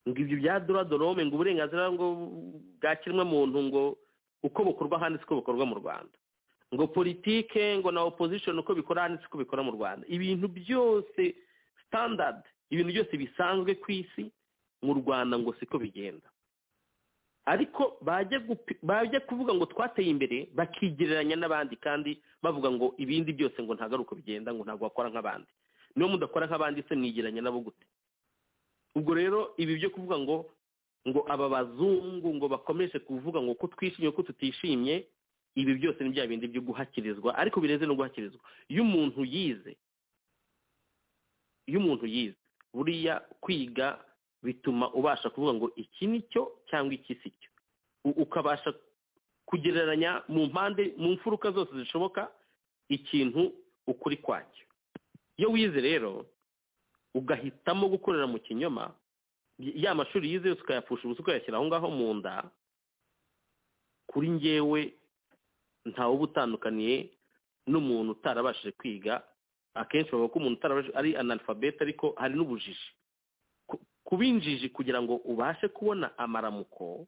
ngo ibyo bya dorome ngo uburenganzira ngo bwa kiremwamuntu ngo uko bukorwa ahandi siko bukorwa mu rwanda ngo politike ngo na opposition uko bikora ahandi siko bikora mu rwanda ibintu byose standard ibintu byose bisanzwe ku isi mu rwanda ngo siko bigenda ariko bajya gupi- bajya kuvuga ngo twateye imbere bakigereranya n'abandi kandi bavuga ngo ibindi byose ngo ntagaruka bigenda ngo ntabwo wakora nk'abandi niba mudakora nk'abandi se mwigereranya nabo gute ubwo rero ibi byo kuvuga ngo ngo aba bazungu ngo bakomeje kuvuga ngo ko twishimye ko tutishimye ibi byose ni bya bindi byo guhakirizwa ariko birenze no guhakirizwa iyo umuntu yize iyo umuntu yize buriya kwiga bituma ubasha kuvuga ngo iki ni cyo cyangwa iki si cyo U- ukabasha kugereranya mu mpande mu mfuruka zose zishoboka ikintu ukuri kwacyo iyo wize rero ugahitamo gukorera mu kinyoma y- ya mashuri yize yose ukayapfusha ubusa ukayashyira aho ngaho mu nda kuri njyewe ntawe uba utandukaniye n'umuntu utarabashije kwiga akenshi bavuga ko umuntu utarabashije ari analfabete ariko hari n'ubujiji ku- kuba injiji kugira ngo ubashe kubona amaramuko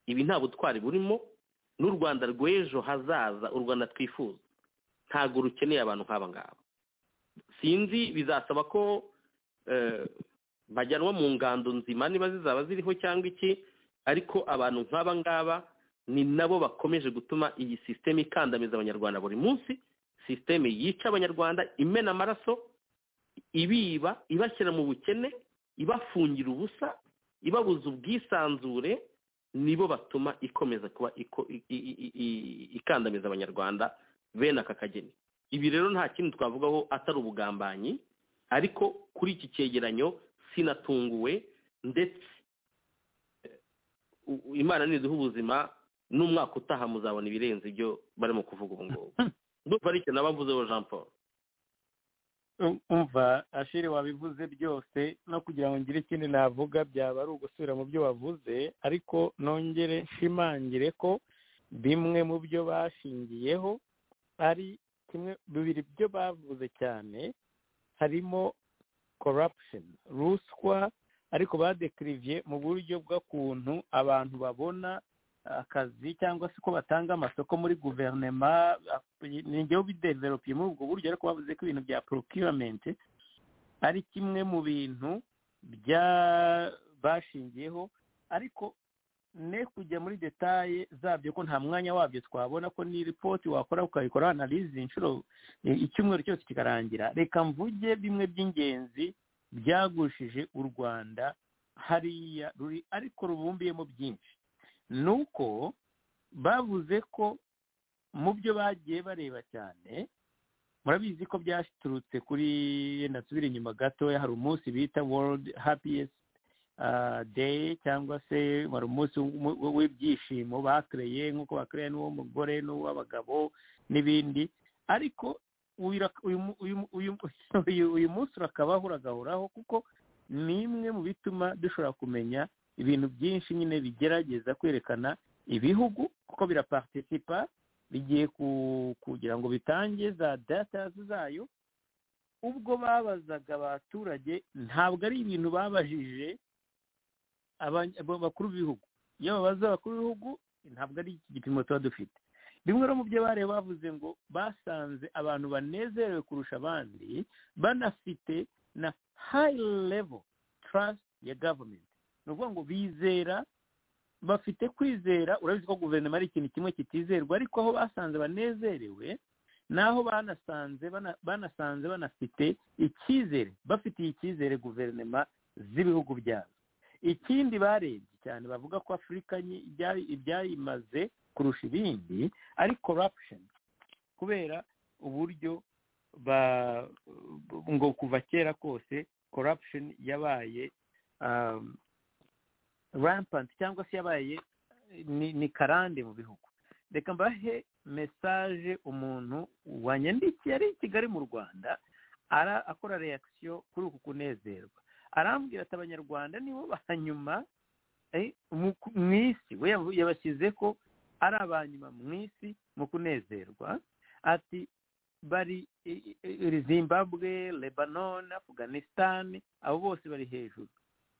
ibi nta butwari burimo n'u rwanda rw'ejo hazaza u rwanda twifuza ntabwo rukeneye abantu nk'aba ngaba sinzi bizasaba ko eh, bajyanwa mu ngando nzima niba zizaba ziriho cyangwa iki ariko abantu nk'aba ngaba ni nabo bakomeje gutuma iyi sisiteme ikandamiza abanyarwanda buri munsi sisiteme yica abanyarwanda imena amaraso ibiba ibashyira mu bukene ibafungira ubusa ibabuza ubwisanzure nibo batuma ikomeza kuba iko- i- i- i- i- ikandamiza abanyarwanda bene aka kageni ibi rero nta kindi twavugaho atari ubugambanyi ariko kuri iki cyegeranyo sinatunguwe ndetse eh, u- u- imana niduha ubuzima n'umwaka utaha muzabona ibirenze ibyo barimo kuvuga ubu ngubu ndumva ari ikintu abavuzeho jean paul Um- umva ashiri wabivuze byose no kugira ngo ngire ikindi navuga byaba ari ugusubira mu byo wavuze ariko nongere nshimangire ko bimwe mu byo bashingiyeho ari kimwe bibiri byo bavuze cyane harimo corruption ruswa ariko badekiriviye mu buryo bw'ukuntu abantu babona akazi cyangwa se ko batanga amasoko muri guverinoma ni njyewe bideveropiye muri ubwo buryo ariko bavuze ko ibintu bya procurement ari kimwe mu bintu bya bashingiyeho ariko ne kujya muri detaye zabyo ko nta mwanya wabyo twabona ko ni ripoti wakora ukayikora analize inshuro i- icyumweru cyose kikarangira reka mvuge bimwe by'ingenzi byagushije u rwanda hariya ruri ariko rubumbiyemo byinshi ni uko bavuze ko mu byo bagiye bareba cyane murabizi ko byaturutse kuri yenda nsubire inyuma gatoya hari umunsi bita world happiest ah, day cyangwa se wari umunsi w'umu- w'ibyishimo bakereye nk'uko bakereye n'uw'umugore n'uw'abagabo n'ibindi ariko uyu ra- uyu mu- uyu mu- uyu mu- uyu- uyu munsi urakabaho uragahoraho kuko ni imwe mu bituma dushobora kumenya ibintu byinshi nyine bigerageza kwerekana ibihugu kuko birapartisipa bigiye kugira ngo bitange za data zayo ubwo babazaga abaturage ntabwo ari ibintu babajije abakuru b'ibihugu iyo babaza abakuru b'ibihugu ntabwo ari iki gipimo tuba dufite rimwe no mu byo bareba bavuze ngo basanze abantu banezerewe kurusha abandi banafite na hayi levo tarasiti ya gavumenti ni ukuvuga ngo bizera bafite kwizera urabizi ko guverinoma ari ikintu kimwe kitizerwa ariko aho basanze banezerewe naho banasanze banasanze banafite icyizere bafitiye icyizere guverinoma z'ibihugu byabo ikindi barebye cyane bavuga ko afurika ibyayimaze kurusha ibindi ari korapusheni kubera uburyo ngo kuva kera kose korapusheni yabaye rampanti cyangwa se yabaye ni karande mu bihugu reka mbahe mesaje umuntu wanyandikiye ari i kigali mu rwanda akora reakisiyo kuri uku kunezerwa arambwira ati abanyarwanda nibo ba nyuma mu isi we yabashyize ko ari abanyuma mu isi mu kunezerwa ati bari zimbabwe lebanon afghanistan abo bose bari hejuru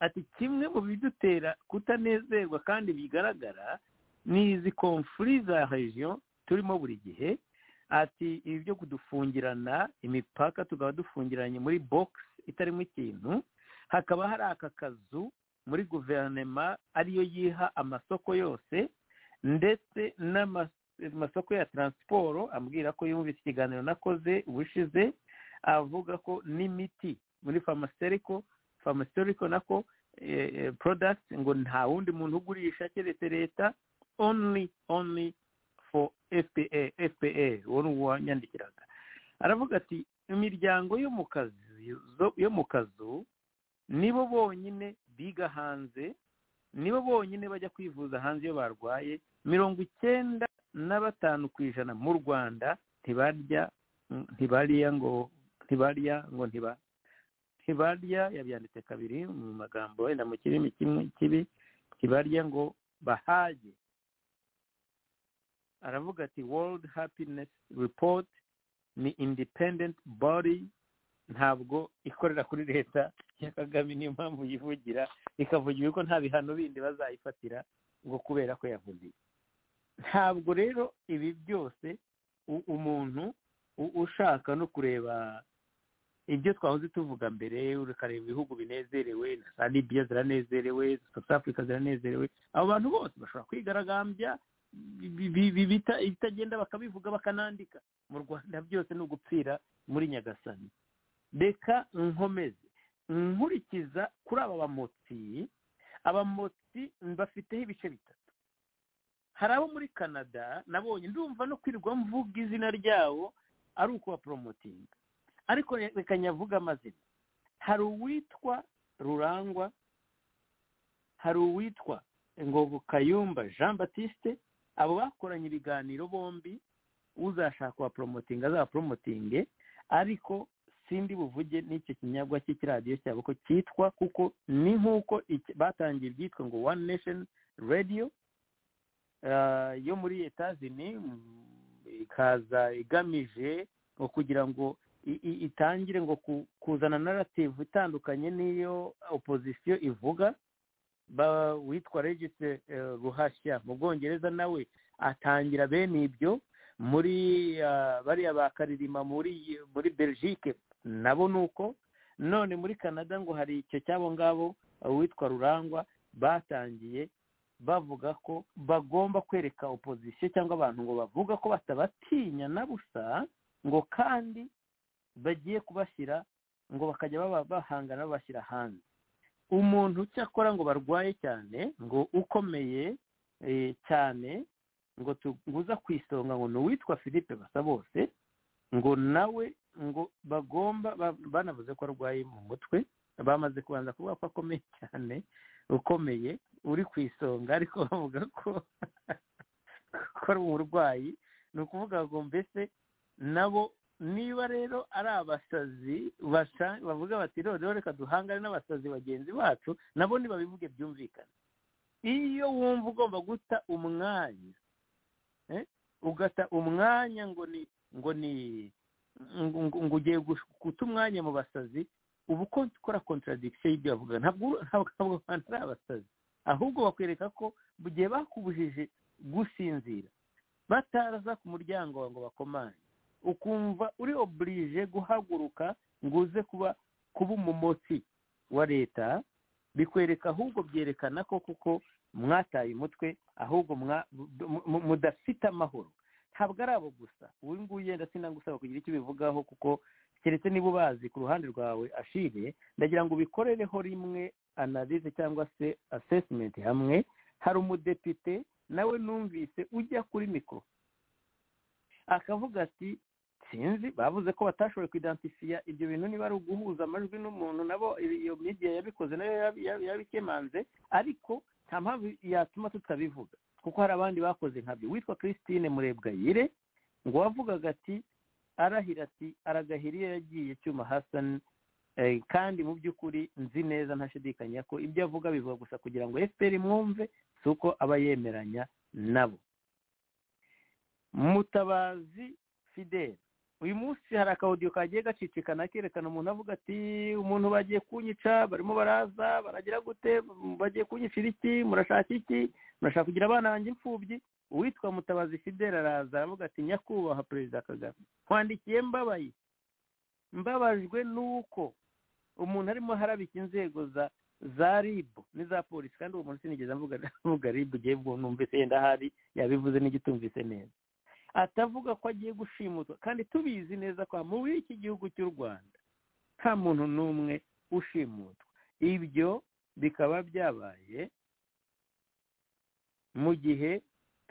ati kimwe mu bidutera kutanezerwa kandi bigaragara ni izi komfuri za regiyo turimo buri gihe ati ibi byo kudufungirana imipaka tukaba dufungiranye muri bogisi itarimo ikintu hakaba hari aka kazu muri guverinoma ariyo yiha amasoko yose ndetse n'amasoko ya taransiporo ambwira ko yumvise ikiganiro nakoze ubushize avuga ko n'imiti muri farumasitiriko farumasitiriko nako porodagiti ngo nta wundi muntu ugurisha keretse leta only only for fpa fpa uwo ni uwanyandikiraga aravuga ati imiryango yo mu kazi yo mu kazu nibo bonyine biga hanze nibo bonyine bajya kwivuza hanze iyo barwaye mirongo icyenda na batanu ku ijana mu rwanda ntibarya ntibarya ngo ntibarya ngo ntiba ntibarya yabyanditse kabiri mu magambo wenda mu kirimi kimwe kibi ntibarya ngo bahage aravuga ati world happiness report ni independent body ntabwo ikorera kuri leta ya kagame niyo mpamvu yivugira ikavugira ko nta bihano bindi bazayifatira ngo kubera ko yavugiye ntabwo rero ibi byose umuntu ushaka no kureba ibyo twahoze tuvuga mbere ukareba ibihugu binezerewe na libiya ziranezerewe south africa ziranezerewe abo bantu bose bashobora kwigaragambya ibitagenda bakabivuga bakanandika mu rwanda byose ni ugupfira muri nyagasani reka nkomeze nkurikiza kuri aba bamotsi abamotsi bafiteho ibice bitatu hari abo muri canada nabonye ndumva no kwirirwa mvuga izina ryabo ari ukubaporomotinga ariko reka nyavuga amazina hari uwitwa rurangwa hari uwitwa ngogo kayumba jean batiste abo bakoranye ibiganiro bombi uzashaka waporomotinga azabaporomotinge ariko sindi buvuge n'icyo kinyabwa cy'ikiradiyo cyabo ko cyitwa kuko ni nk'uko batangiye ibyitwa ngo one nation radio yo muri etazini ikaza igamije ngo kugira ngo itangire ngo kuzana narrative itandukanye n'iyo opozisiyo ivuga witwa regise ruhashya mu bwongereza nawe atangira bene ibyo muri bariya bakaririma muri muri belgique nabo ni uko none muri canada ngo hari icyo cyabo ngabo witwa rurangwa batangiye bavuga ko bagomba kwereka opozisiyo cyangwa abantu ngo bavuga ko batabatinya na busa ngo kandi bagiye kubashyira ngo bakajya bahangana babashyira hanze umuntu cyakora ngo barwaye cyane ngo ukomeye cyane ngo tuguza ku isonga ngo ni uwitwa philippe basabose ngo nawe ngo bagomba banavuze ko arwaye mu mutwe bamaze kubanza kuvuga ko akomeye cyane ukomeye uri ku isonga ariko bavuga ko ari umurwayi ni ukuvuga ngo mbese nabo niba rero ari abasazi basa- bavuga bati rero reka duhangane n'abasazi bagenzi bacu nabo ntibabivuge byumvikana iyo wumva ugomba guta umwanya eh, ugata umwanya ngo ni ngo ni ngo ngo ugiye gush- guta umwanya mu basazi uba uko ukora contradiction y'ibyo bavuga ntabwo uru- ntabwo ntabwo abantu ari abasazi ahubwo bakwereka ko mu gihe bakubujije gusinzira bataraza ku muryango wawe ngo bakomane ukumva uri oburije guhaguruka ngo uze kuba kuba umumotsi wa leta bikwereka ahubwo byerekana ko kuko mwataye umutwe ahubwo mwa- mu- mu- mudafite amahoro ntabwo ari abo gusa uyu nguyu yenda sinagusaba kugira icyo ubivugaho kuko keretse niba ubazi ku ruhande rwawe ashire ndagira ngo ubikorereho rimwe analize cyangwa se asesimenti hamwe hari umudepite nawe numvise ujya kuri mikoro akavuga ati sinzi bavuze ko batashoboye kuidentifia ibyo bintu niba ari uguhuza amajwi n'umuntu nabo ibi- iyo myigire yabikoze nayo yab- yab- yabikemanze ariko nta mpamvu yatuma tutabivuga kuko hari abandi bakoze nkabyo witwa christine murebwayire ngo wavugaga ati arahira ati aragahira iyo yagiye cyuma hasani Eh, kandi mu by'ukuri nzi neza ntashidikanya ko ibyo avuga bivuga gusa kugira ngo fpr imwumve si uko aba yemeranya nabo mutabazi fidele uyu munsi hari akawudiyo kagiye gacicikana kerekana umuntu avuga ati umuntu bagiye kunyica barimo baraza baragira gute M- bagiye kunyicira iki murashaka iki murashaka kugira abana banjye imfubyi uwitwa mutabazi fidele araza aravuga ati nyakubahwa perezida kagame nkwandikiye mbabaye mbabajwe n'uko umuntu arimo harabika inzego za za ribu n'iza polisi kandi uwo muntu sinigeze mvuga mvuga ribu ugiye numvise yenda ahari yabivuze n'igitumvise neza atavuga ko agiye gushimutwa kandi tubizi neza ko muri iki gihugu cy'u rwanda nta muntu n'umwe ushimutwa ibyo bikaba byabaye mu gihe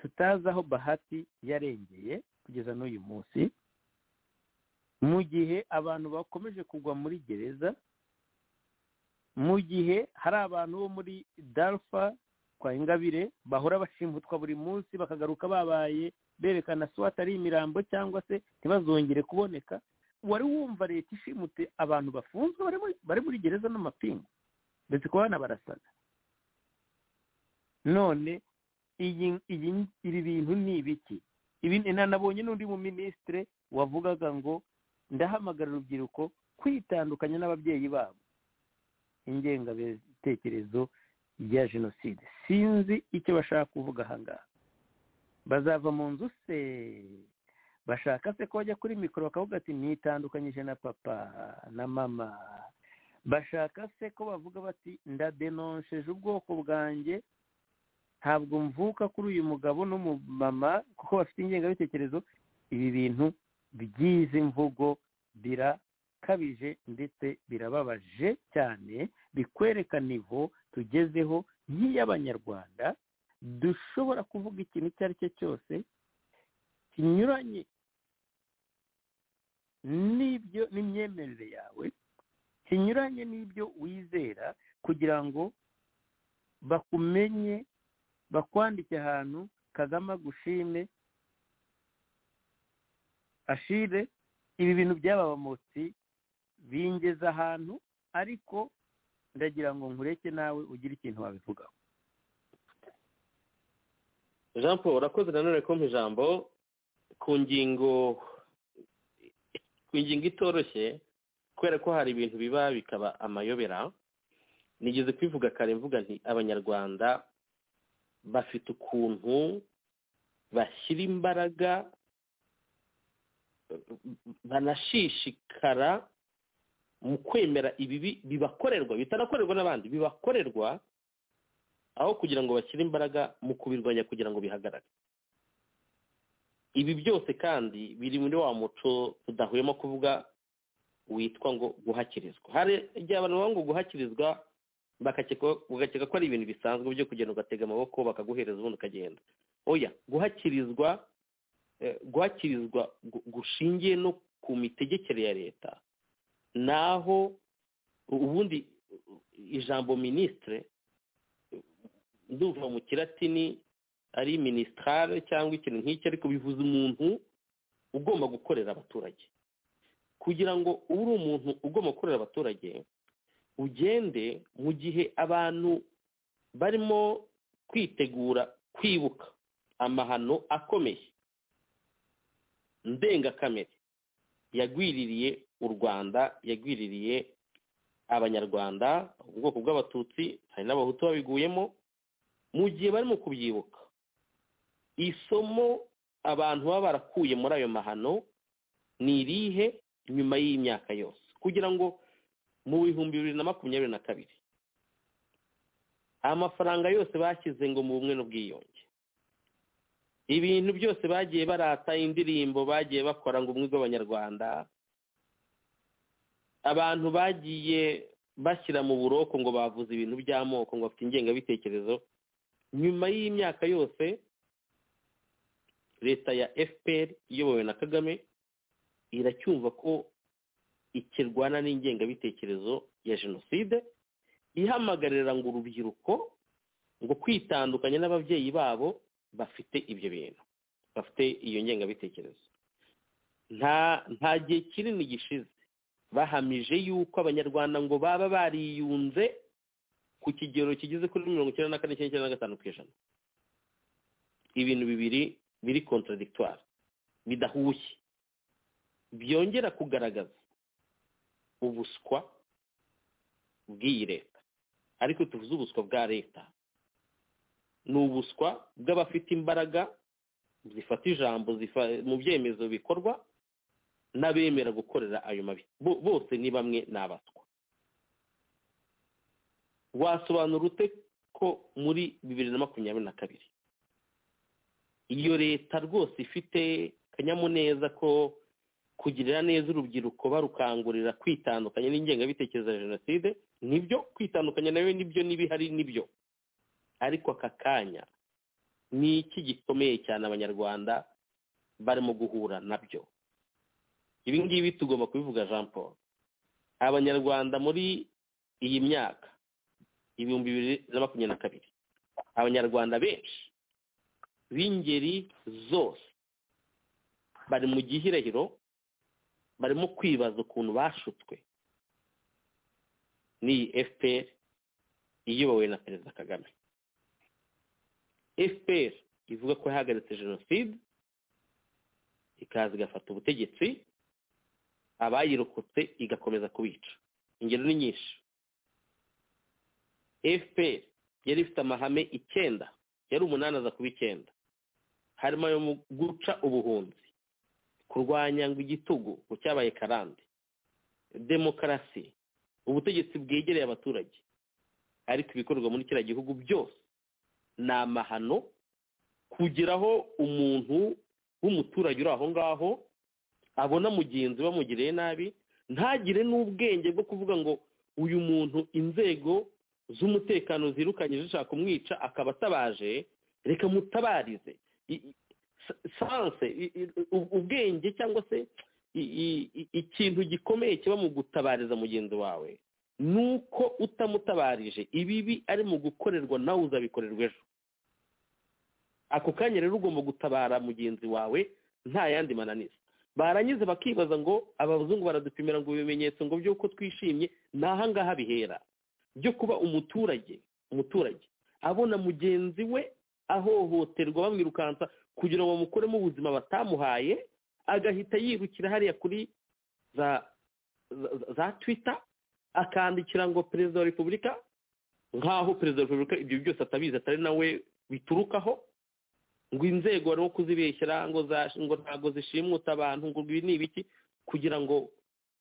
tutazi aho bahati yarengeye kugeza n'uyu munsi mu gihe abantu bakomeje kugwa muri gereza mu gihe hari abantu bo muri darfa kwa ingabire bahora bashimutwa buri munsi bakagaruka babaye berekana swata ari imirambo cyangwa se ntibazongere kuboneka wari wumva leta ishimute abantu bafunzwe bari muri- bari muri gereza n'amapingu ndetse ku bana barasaga none iyi iyi ibi bintu ni ibiki ibi nanabonye n'undi mu minisitire wavugaga ngo ndahamagara urubyiruko kwitandukanya n'ababyeyi babo ingengabitekerezo ya jenoside sinzi icyo bashaka kuvuga aha ngaha bazava mu nzu se bashaka se ko bajya kuri mikoro bakavuga ati nitandukanyije na papa na mama bashaka se ko bavuga bati ndadenonsheje ubwoko bwanjye ntabwo mvuka kuri uyu mugabo n'umumama kuko bafite ingengabitekerezo ibi bintu by'izi mvugo birakabije ndetse birababaje cyane bikwereka nivo tugezeho nk'iy'abanyarwanda dushobora kuvuga ikintu icyo ari cyo cyose kinyuranye n'ibyo n'imyemerere yawe kinyuranye n'ibyo wizera kugira ngo bakumenye bakwandike ahantu kagame agushime ashire ibi bintu by'ababamotsi bingeza ahantu ariko ndagira ngo nkureke nawe ugire ikintu wabivugaho jean paul urakoze nanone kumpa ijambo ku ngingo ku ngingo itoroshye kubera ko hari ibintu biba bikaba amayobera nigeze kubivuga kare mvuga nti abanyarwanda bafite ukuntu bashyira imbaraga banashishikara mu kwemera ibibi bibakorerwa bitanakorerwa n'abandi bibakorerwa aho kugira ngo bashyire imbaraga mu kubirwanya kugira ngo bihagarare ibi byose kandi biri muri wa muco tudahwema kuvuga witwa ngo guhakirizwa hari igihe abantu baba ngo guhakirizwa bakakeka- ugakeka ko ari ibintu bisanzwe byo kugenda ugatega amaboko bakaguhereza ubundi ukagenda oya guhakirizwa eh, guhakirizwa gu- gushingiye no ku mitegekere ya leta naho ubundi ijambo minisitire nduva mu kiratini ari minisitare cyangwa ikintu nk'icyo ariko bivuze umuntu ugomba gukorera abaturage kugira ngo ube uri umuntu ugomba gukorera abaturage ugende mu gihe abantu barimo kwitegura kwibuka amahano akomeye ndengakamere yagwiririye u rwanda yagwiririye abanyarwanda ubwoko bw'abatutsi hari n'abahutu babiguyemo mu gihe barimo kubyibuka isomo abantu baba barakuye muri ayo mahano ni irihe nyuma y'imyaka yose kugira ngo mu bihumbi bibiri na makumyabiri na kabiri amafaranga yose bashyize ngo mu bumwe n'ubwiyunge ibintu byose bagiye barata indirimbo bagiye bakora ngo ubumwe bw'abanyarwanda abantu bagiye bashyira mu buroko ngo bavuze ibintu by'amoko ngo bafite ingengabitekerezo nyuma y'imyaka yose leta ya fpr iyobowe na kagame iracyumva ko ikirwana n'ingengabitekerezo ya jenoside ihamagarira ngo urubyiruko ngo kwitandukanya n'ababyeyi babo bafite ibyo bintu bafite iyo ngengabitekerezo nta nta gihe kinini gishize bahamije yuko abanyarwanda ngo baba bariyunze ku kigero kigeze kuri mirongo icyenda na kane cyenda na gatanu ku ijana ibintu bibiri biri contradictoire bidahuye byongera kugaragaza ubuswa bw'iyi leta ariko tuvuze ubuswa bwa leta ni ubuswa bw'abafite imbaraga zifata ijambo mu byemezo bikorwa n'abemera gukorera ayo mabi bose ni bamwe ni abatwa wasobanura ute ko muri bibiri na makumyabiri na kabiri iyo leta rwose ifite akanyamuneza ko kugirira neza urubyiruko barukangurira kwitandukanya n'ingengabitekerezo ya jenoside nibyo kwitandukanya nayo nibyo n'ibihari nibyo ariko aka kanya ni iki gikomeye cyane abanyarwanda barimo guhura nabyo ibi ngibi tugomba kubivuga jean paul abanyarwanda muri iyi myaka ibihumbi bibiri na makumyabiri na kabiri abanyarwanda benshi b'ingeri zose bari mu gihirahiro barimo kwibaza ukuntu bashutswe n'iyi fpr iyobowe na perezida kagame fpr ivuga ko yahagaritse jenoside ikaza igafata ubutegetsi abayirokotse igakomeza kubica ingero ni nyinshi fpr yari ifite amahame icyenda yari umunani aza kuba icyenda harimo ayo mu guca ubuhunzi kurwanya ngo igitugu ngo cyabaye karande demokarasi ubutegetsi bwegereye abaturage ariko ibikorwa muri kiriya gihugu byose ni amahano kugeraho umuntu w'umuturage uri aho ngaho abona mugenzi bamugiriye nabi ntagire n'ubwenge bwo kuvuga ngo uyu muntu inzego z'umutekano zirukanye zishaka kumwica akaba atabaje reka mutabarize sanse ubwenge cyangwa se ikintu gikomeye kiba mu gutabariza mugenzi wawe ni uko utamutabarije ibibi ari mu gukorerwa nawe uzabikorerwa ejo ako kanya rero ugomba gutabara mugenzi wawe nta yandi mananiza barangiza bakibaza ngo abazungu baradupimira ngo ibimenyetso ngo by'uko twishimye ni ahangaha bihera byo kuba umuturage umuturage abona mugenzi we ahohoterwa bamwirukansa kugira ngo bamukuremo ubuzima batamuhaye agahita yirukira hariya kuri za za twita akandikira ngo perezida wa repubulika nk'aho perezida wa repubulika ibyo byose atabizi atari nawe biturukaho ngo inzego barimo kuzibeshyira ngo ntabwo zishimwuta abantu ngo ibi ni ibiki kugira ngo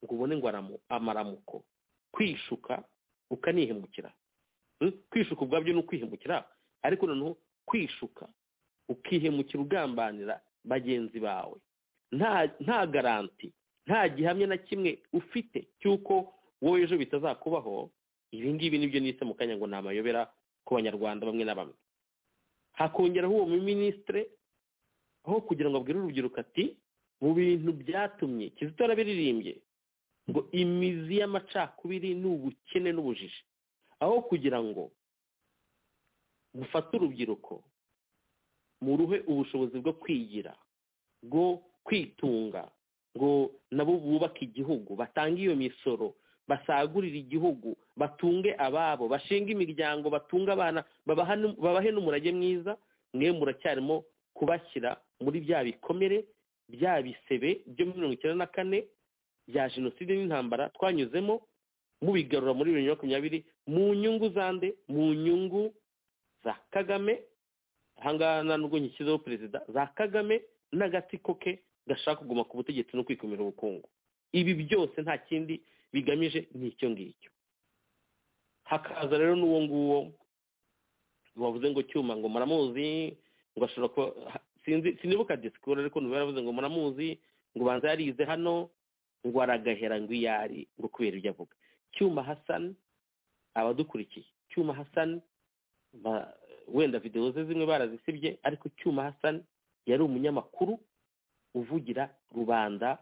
ngo ubone ngo amaramuko kwishuka ukanihemukira kwishuka ubwabyo ni ukwihemukira ariko noneho kwishuka ukihemukira ugambanira bagenzi bawe nta garanti nta gihamya na kimwe ufite cy'uko wowe ejo bitazakubaho ibi ngibi nibyo nise mu kanya ngo ni amayobera ku banyarwanda bamwe na bamwe hakongeraho uwo minisitire aho kugira ngo abwire urubyiruko ati mu bintu byatumye kizito yarabiririmbye ngo imizi y'amacakubiri ni ubukene n'ubujiji aho kugira ngo mufate urubyiruko muruhe ubushobozi bwo kwigira bwo kwitunga ngo nabo bubake igihugu batange iyo misoro basagurire igihugu batunge ababo bashinge imiryango batunge abana babaha nu- babahe n'umurage mwiza mwe muracyarimo kubashyira muri bya bikomere bya bisebe byo muri mirongo icyenda na kane bya jenoside n'intambara twanyuzemo mubigarura muri bibiri na makumyabiri mu nyungu za nde mu nyungu za kagame ahangaha nta nubwo nshyizeho perezida za kagame n'agatsiko ke gashaka kuguma ku butegetsi no kwikumira ubukungu ibi byose nta kindi bigamije ni icyo ngicyo hakaza rero n'uwo nguwo wavuze ngo cyuma ngo muramuzi ngo ashobora kuba ha- sinzi sinibuka disikuru ariko numva yaravuze ngo muramuzi ngo ubanza yarize hano ngo aragahera ngo iyo ari ngo kubera ibyo avuga cyuma hasani abadukurikiye cyuma hasani ba- wenda videwo ze zimwe barazisibye ariko cyuma hasani yari umunyamakuru uvugira rubanda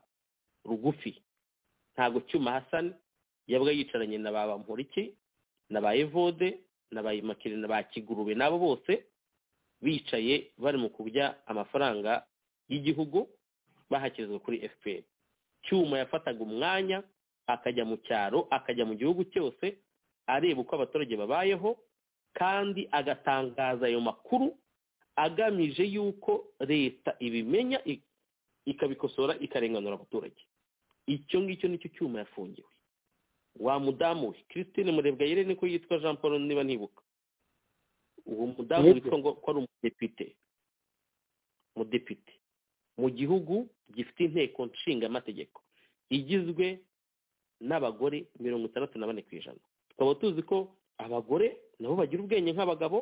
rugufi ntabwo cyuma hasani yabaga yicaranye na ba bamporiki na ba evode na ba imakire na ba kigurube n'abo bose bicaye bari mu kurya amafaranga y'igihugu bahakizwa kuri fpr cyuma yafataga umwanya akajya mu cyaro akajya mu gihugu cyose areba uko abaturage babayeho kandi agatangaza ayo makuru agamije yuko leta ibimenya i- ikabikosora ikarenganura abaturage icyo ngicyo nicyo cyuma yafungiwe wa mudamu we christine murebwa yire niko yitwa jean paul niba ntibuka uwo mudamu Yego. witwa ngo ko ari umudepite umudepite mu gihugu gifite inteko nshinga amategeko igizwe n'abagore mirongo itandatu na bane ku ijana tukaba tuzi ko abagore nabo bagira ubwenge nk'abagabo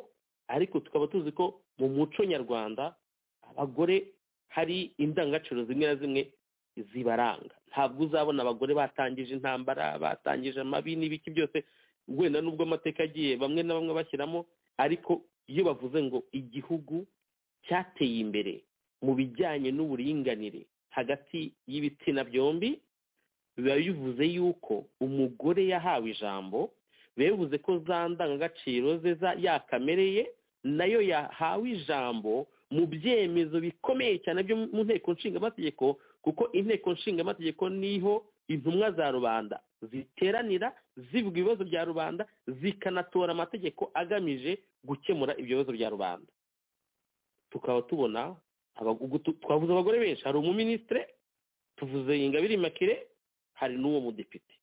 ariko tukaba tuzi ko mu muco nyarwanda abagore hari indangagaciro zimwe na zimwe zibaranga ntabwo uzabona abagore batangije intambara batangije amabi n'ibiki byose wenda n'ubwo amateka agiye bamwe na bamwe bashyiramo ariko iyo bavuze ngo igihugu cyateye imbere mu bijyanye n'uburinganire hagati y'ibitsina byombi biba bivuze yuko umugore yahawe ijambo biba bivuze ko za ndangagaciro ze za- yakamere ye nayo yahawe ijambo mu byemezo bikomeye cyane byo mu nteko nshingamategeko kuko inteko nshingamategeko niho intumwa za rubanda ziteranira zivuga ibibazo bya rubanda zikanatora amategeko agamije gukemura ibyo bibazo bya rubanda tukaba tubona abagu- gutu- twavuze abagore benshi hari umuminisitire tuvuze ingabire imakire hari n'uwo mudepite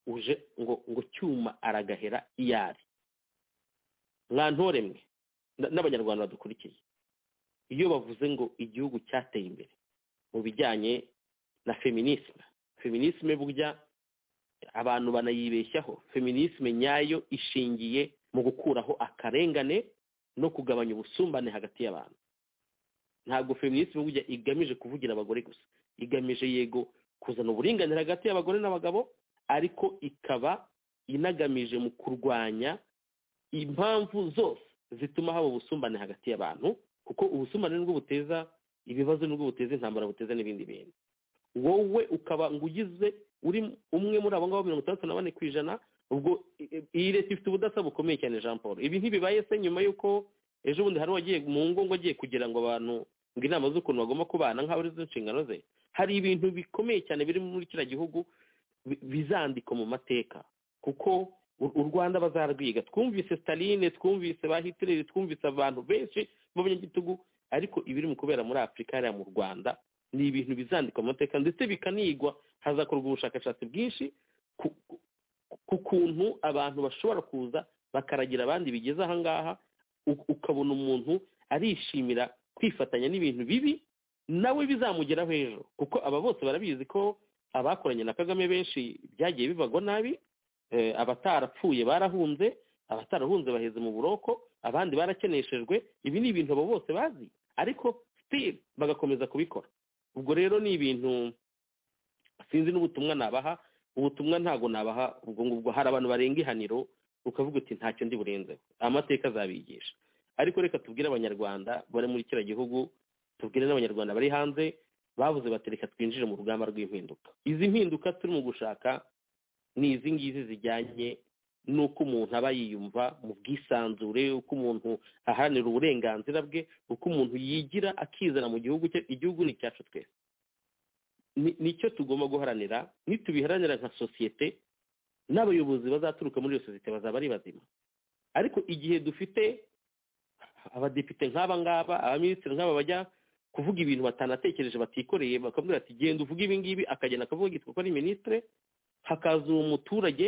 uje ngo ngo cyuma aragahera iyo ari mwantore mwe na- n'abanyarwanda badukurikiye iyo bavuze ngo igihugu cyateye imbere mu bijyanye na feminisme feminisme burya abantu banayibeshyaho feminisme nyayo ishingiye mu gukuraho akarengane no kugabanya ubusumbane hagati y'abantu ntabwo feminisme burya igamije kuvugira abagore gusa igamije yego kuzana uburinganire hagati y'abagore n'abagabo ariko ikaba inagamije mu kurwanya impamvu zose zituma haba ubusumbane hagati y'abantu kuko ubusumbane nibwo buteza ibibazo nibwo buteza intambara buteza n'ibindi bintu wowe ukaba ngo ugize uri umwe muri abo ngabo mirongo itandatu na bane ku ijana ubwo i- i- iyi leta ifite ubudasa bukomeye cyane jean paul ibi ntibibaye se nyuma y'uko ejo bundi hari uwagiye mu ngo ngo agiye kugira ngo abantu ngo inama z'ukuntu bagomba kubana nk'aho ari zo nshingano ze hari ibintu bikomeye cyane biri muri kiriya gihugu bi- bizandikwa mu mateka kuko u- u rwanda bazarwiga twumvise staline twumvise ba hitler twumvise abantu benshi b'abanyagitugu ariko ibiri mu kubera muri afurika hariya mu rwanda ni ibintu bizandikwa mu mateka ndetse bikanigwa hazakorwa ubushakashatsi bwinshi ku, ku- ku kuntu abantu bashobora kuza bakaragira abandi bigeze aha ngaha u- ukabona umuntu arishimira kwifatanya n'ibintu bibi nawe bizamugeraho ejo kuko aba bose barabizi ko abakoranye na kagame benshi byagiye bibagwa nabi eh, abatarapfuye barahunze abatarahunze baheze mu buroko abandi barakeneshejwe ibi ni ibintu abo bose bazi ariko still bagakomeza kubikora ubwo rero ni ibintu sinzi n'ubutumwa nabaha ubutumwa ntabwo nabaha ubwo ngubwo hari abantu barenga ihaniro ukavuga uti ntacyo ndi burenzeho amateka azabigisha ariko reka tubwire abanyarwanda bari muri kiriya gihugu tubwire n'abanyarwanda bari hanze bavuze bati reka twinjire mu rugamba rw'impinduka izi mpinduka turimo gushaka ni izi ngizi zijyanye n'uko umuntu aba yiyumva mu bwisanzure uko umuntu aharanira uburenganzira bwe uko umuntu yigira akizana mu gihugu cye igihugu ni icyacu twese ni- nicyo tugomba guharanira nitubiharanira nka sosiyete n'abayobozi bazaturuka muri iyo sosiyete bazaba ari bazima ariko igihe dufite abadepite nk'aba ngaba abaminisitiri nk'aba bajya kuvuga ibintu batanatekereje batikoreye bakabwira ati genda uvuge ibi ngibi akagenda akavuga yitwa ko ari minisitire hakaza uwo muturage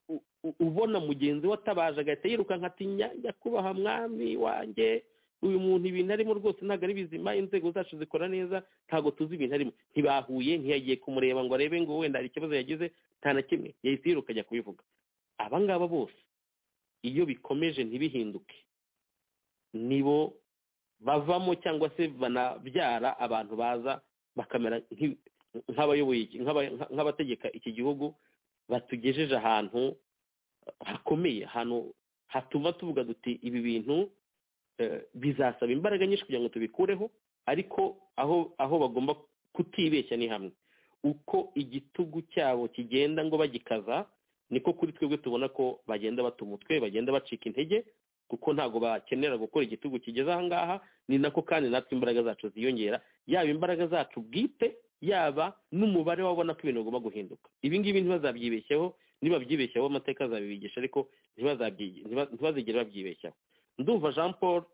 u- u- ubona mugenzi we atabaje agahita yirukanka ati "Nya- nyakubahwa mwami wanjye uyu muntu ibintu arimo rwose ntabwo ari bizima inzego zacu zikora neza ntabwo tuzi ibintu arimo ntibahuye ntiyagiye kumureba ngo arebe ngo wenda hari ikibazo yagize nta na kimwe yahise yiruka ajya kubivuga aba ngaba bose iyo bikomeje ntibihinduke nibo bavamo cyangwa se banabyara abantu baza bakamera nk'i- nk'abayoboye iki- nk'aba- nka- nk'abategeka iki gihugu batugejeje ahantu hakomeye ahantu hatuma tuvuga duti ibi bintu eh, bizasaba imbaraga nyinshi kugira ngo tubikureho ariko aho aho bagomba kutibeshya ni hamwe uko igitugu cyabo kigenda ngo bagikaza niko kuri twebwe tubona ko bagenda bata umutwe bagenda bacika intege kuko ntabwo bakenera gukora igitugu kigeze aha ngaha ni nako kandi natwe imbaraga zacu ziyongera yaba imbaraga zacu bwite yaba n'umubare wabona ko ibintu bigomba guhinduka ibi ngibi ntibazabyibeshyeho nibabyibeshyaho amateka azabibigisha ariko ntibazabyi- ntiba- ntibazigere babyibeshyaho ndumva jean paul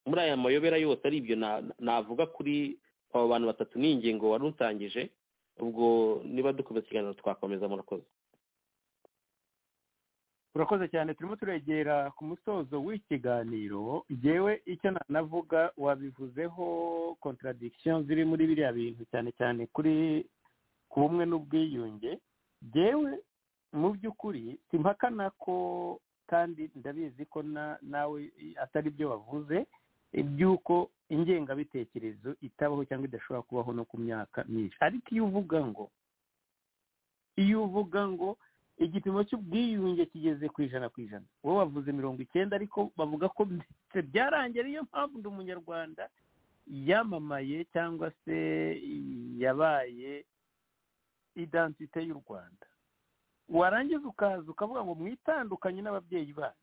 muri aya mayobera yose ari ibyo na- na- navuga kuri aba bantu batatu ni ingingo wari utangije ubwo niba dukomeza ikiganiro twakomeza murakoze urakoze cyane turimo turegera ku musozo w'ikiganiro yewe icyo nanavuga wabivuzeho contradiction ziri muri biriya bintu cyane cyane kuri ku bumwe n'ubwiyunge yewe mu by'ukuri simpakana ko kandi ndabizi ko na- nawe atari byo wavuze iby'uko ingengabitekerezo itabaho cyangwa idashobora kubaho no ku myaka myinshi ariko iyo uvuga ngo iyo uvuga ngo igipimo cy'ubwiyunge kigeze ku ijana ku ijana wowe wavuze mirongo icyenda ariko bavuga ko byose byarangiye ariyo mpamvu ndi umunyarwanda yamamaye cyangwa se yabaye identite y'u rwanda warangiza ukaza ukavuga ngo mwitandukanye n'ababyeyi banyu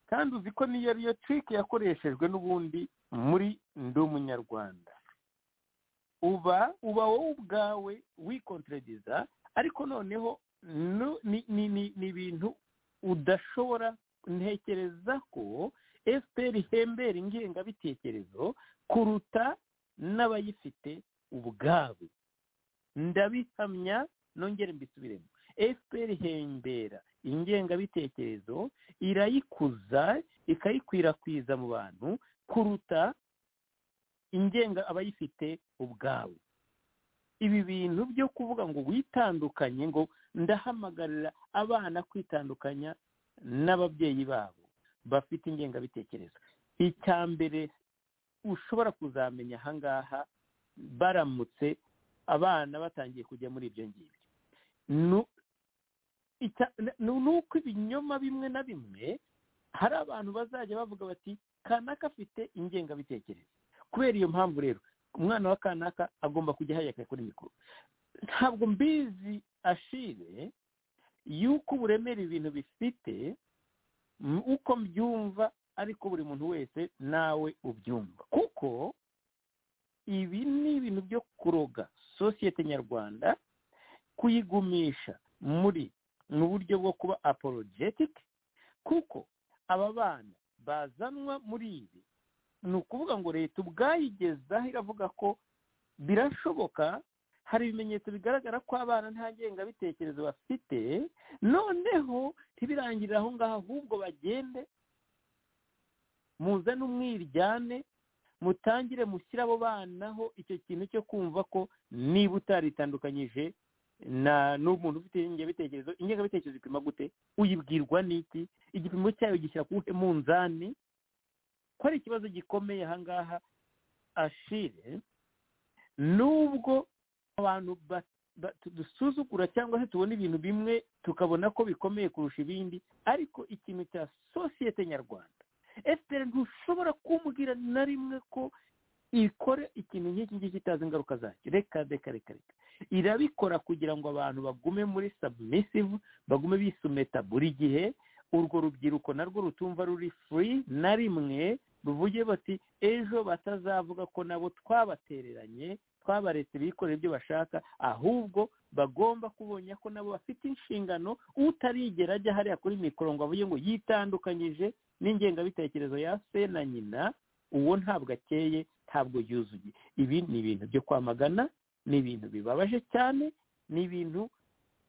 kandi uzi ko niyo ariyo trike yakoreshejwe n'ubundi muri ndi umunyarwanda uba uba wowe ubwawe wikontrediza ariko noneho nu- ni ni- ni- ni ibintu udashobora ntekereza ko fpr ihembera ingengabitekerezo kuruta n'abayifite ubwabo ndabihamya nongere mbisubiremo fpr ihembera ingengabitekerezo irayikuza ikayikwirakwiza mu bantu kuruta ingenga abayifite ubwabo ibi bintu byo kuvuga ngo witandukanye ngo ndahamagarira abana kwitandukanya n'ababyeyi babo bafite ingengabitekerezo icya mbere ushobora kuzamenya aha ngaha baramutse abana batangiye kujya muri ibyo ngibyo Nu- icya- n- ni uko ibinyoma bimwe na bimwe hari abantu bazajya bavuga bati kanaka afite ingengabitekerezo kubera iyo mpamvu rero umwana wa kanaka agomba kujya ahayaka kuri mikoro ntabwo mbizi ashire y'uko uburemere ibintu bifite m- uko mbyumva ariko buri muntu wese nawe ubyumva kuko ibi ni ibintu byo kuroga sosiyete nyarwanda kuyigumisha muri mu buryo bwo kuba apologetic kuko aba bana bazanwa muri ibi ni ukuvuga ngo leta ubwayigezaho iravuga ko birashoboka hari ibimenyetso bigaragara ko abana nta ngengabitekerezo bafite noneho ntibirangirire aho ngaho ahubwo bagende muzane umwiryane mutangire mushyire abo bana ho icyo kintu cyo kumva ko niba utaritandukanyije na n'umuntu ufite ingengabitekerezo ingengabitekerezo ipima gute uyibwirwa n'iki igipimo cyayo gishyira ku wuhe munzani ko ari ikibazo gikomeye aha ngaha ashire nubwo abantu ba- ba- tu- dusuzugura cyangwa se tubona ibintu bimwe tukabona ko bikomeye kurusha ibindi ariko ikintu cya sosiyete nyarwanda fpr ntushobora kumbwira na rimwe ko ikora ikintu nk'iki ngiki itazi ingaruka zacyo reka reka reka reka irabikora kugira ngo abantu bagume muri submissive bagume bisumeta buri gihe urwo rubyiruko narwo rutumva ruri free na rimwe ruvuge bati ejo batazavuga ko nabo twabatereranye twabaretse bikorera ibyo bashaka ahubwo bagomba kubonye ko nabo bafite inshingano utarigera ajya hariya kuri mikoro ngo avuge ngo yitandukanyije n'ingengabitekerezo ya se na nyina uwo ntabwo akeye ntabwo yuzuye ibi ni ibintu byo kwamagana ni ibintu bibabaje cyane ni ibintu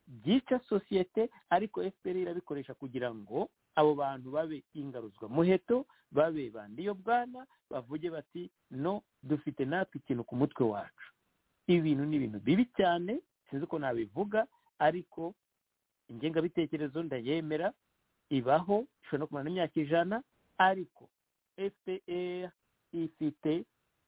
byica sosiyete ariko fpr irabikoresha kugira ngo abo bantu babe ingaruzwamuheto babe bandiyo bwana bavuge bati no dufite natwe ikintu ku mutwe wacu ibintu ni ibintu bibi cyane sinzi ko nabivuga ariko ingengabitekerezo ndayemera ibaho ishobora no kumara n'imyaka ijana ariko fpr ifite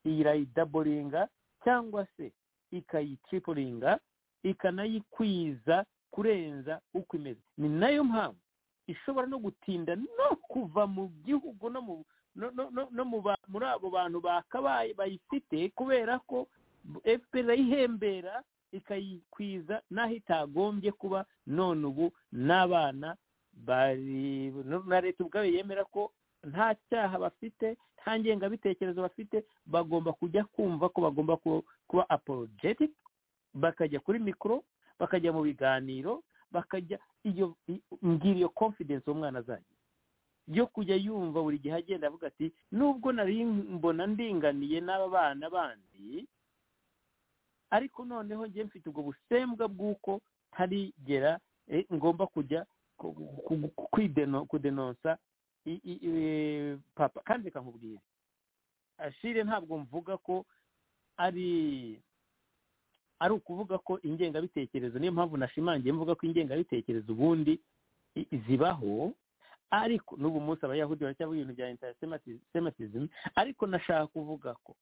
irayidaboringa cyangwa se ikayitriporinga ikanayikwiza kurenza uko imeze ni nayo mpamvu ishobora no gutinda no kuva mu gihugu no muri abo bantu bakabaye bayifite kubera ko fpr irayihembera ikayikwiza n'aho itagombye kuba none ubu n'abana na leta ubwayo yemera ko nta cyaha bafite nta ngengabitekerezo bafite bagomba kujya kumva ko bagomba kuba apologetic bakajya kuri mikoro bakajya mu biganiro bakajya iyo ngiriyo confidence umwana azajya yo kujya yumva buri gihe agenda avuga ati nubwo nari mbona ndinganiye n'aba bana bandi ariko noneho njye mfite ubwo busembwa bw'uko ntarigera ngomba kujya kudenonsa papa kandi reka nkubwire ashire ntabwo mvuga ko ari ari ukuvuga ko ingengabitekerezo niyo mpamvu nashimangiye mvuga ko ingengabitekerezo ubundi zibaho ariko n'ubu munsi abayahudi baracyavuga ibintu bya interisematizm ariko nashaka kuvuga ko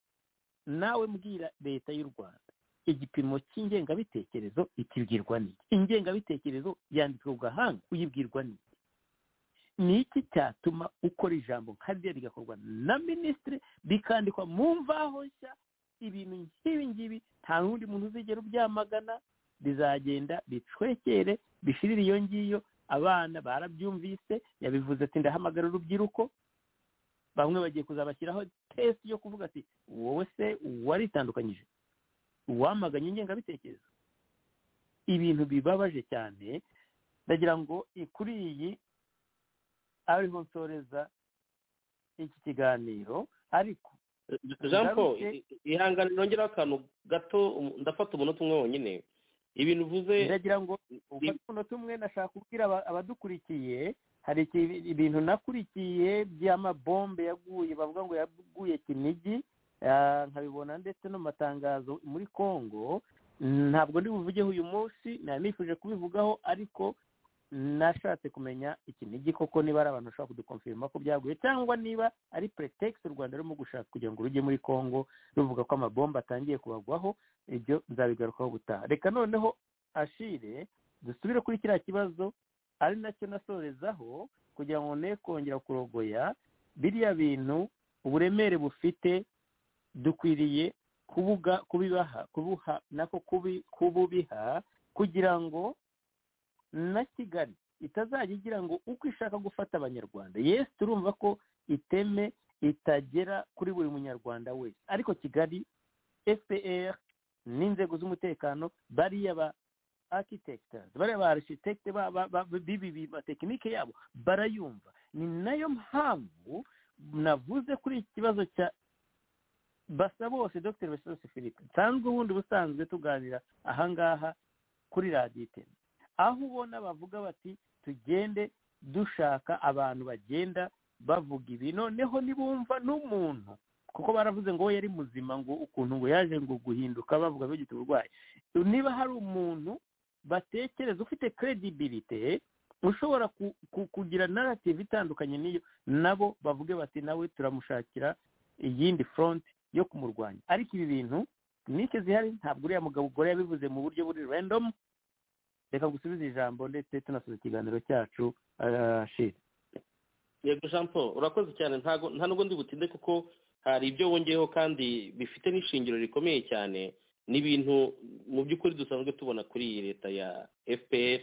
nawe mbwira leta y'u rwanda igipimo cy'ingengabitekerezo ikibwirwa n'iki ingengabitekerezo yanditswe ku gahanga uyibwirwa n'iki ni iki cyatuma ukora ijambo nka ryo rigakorwa na minisitiri rikandikwa mu mvaho nshya ibintu nk'ibi ngibi nta n'undi muntu uzigera ubyamagana rizagenda bicwekere bishirire iyo ngiyo abana barabyumvise yabivuze ati ndahamagara urubyiruko bamwe bagiye kuzabashyiraho tesite yo kuvuga ati wowe se waritandukanyije uwamaganye ingengabitekerezo ibintu bibabaje cyane ndagira ngo kuri iyi ariho nsoreza iki kiganiro ariko jean paul ihangane nongeraho akantu gato ndafata umunota umwe wonyine ibintu uvuze ndagira ngo ufate umunota umwe nashaka kubwira abadukurikiye hari ibintu nakurikiye by'amabombe yaguye bavuga ngo yaguye kinigi nkabibona ndetse no mu matangazo muri congo ntabwo ndi buvugeho uyu munsi nari nifuje kubivugaho ariko nashatse kumenya ikinigi koko niba ari abantu bashobora kudukomfirima ko byaguye cyangwa niba ari pretext u rwanda rurimo gushaka kugira ngo rujye muri congo ruvuga ko amabomba atangiye kubagwaho ibyo nzabigarukaho gutaha reka noneho ashire dusubire kuri kiriya kibazo ari nacyo nasorezaho kugira ngo ne kongera kurogoya biriya bintu uburemere bufite dukwiriye kubuga kubibaha kubuha nako kububiha kugira ngo na kigali itazajya igira ngo uko ishaka gufata abanyarwanda yesi turumva ko iteme itagera kuri buri munyarwanda wese ariko kigali fpr n'inzego z'umutekano bariya ba architectors bariya ba architecte bibi tekinike yabo barayumva ni nayo mpamvu navuze kuri iki kibazo cya basa bose dr besose philippe nsanzwe ubundi busanzwe tuganira ahangaha kuri radiyo iteme aho ubona bavuga bati tugende dushaka abantu bagenda bavuga ibi noneho nibumva n'umuntu kuko baravuze ngo we yari muzima ngo ukuntu ngo yaje ngo guhinduka bavuga bagifite uburwayi niba hari umuntu batekereza ufite credibility ushobora kugira narrative itandukanye n'iyo nabo bavuge bati nawe turamushakira iyindi front yo kumurwanya ariko ibi bintu nike zihari ntabwo uriya mugabo ugore yabivuze mu buryo buri random reka gusubiza ijambo ndetse tunasoza ikiganiro cyacu shiri yego jean paul urakoze cyane nta nubwo ndi butinde kuko hari ibyo wongeyeho kandi bifite n'ishingiro rikomeye cyane ni ibintu mu by'ukuri dusanzwe tubona kuri iyi leta ya fpr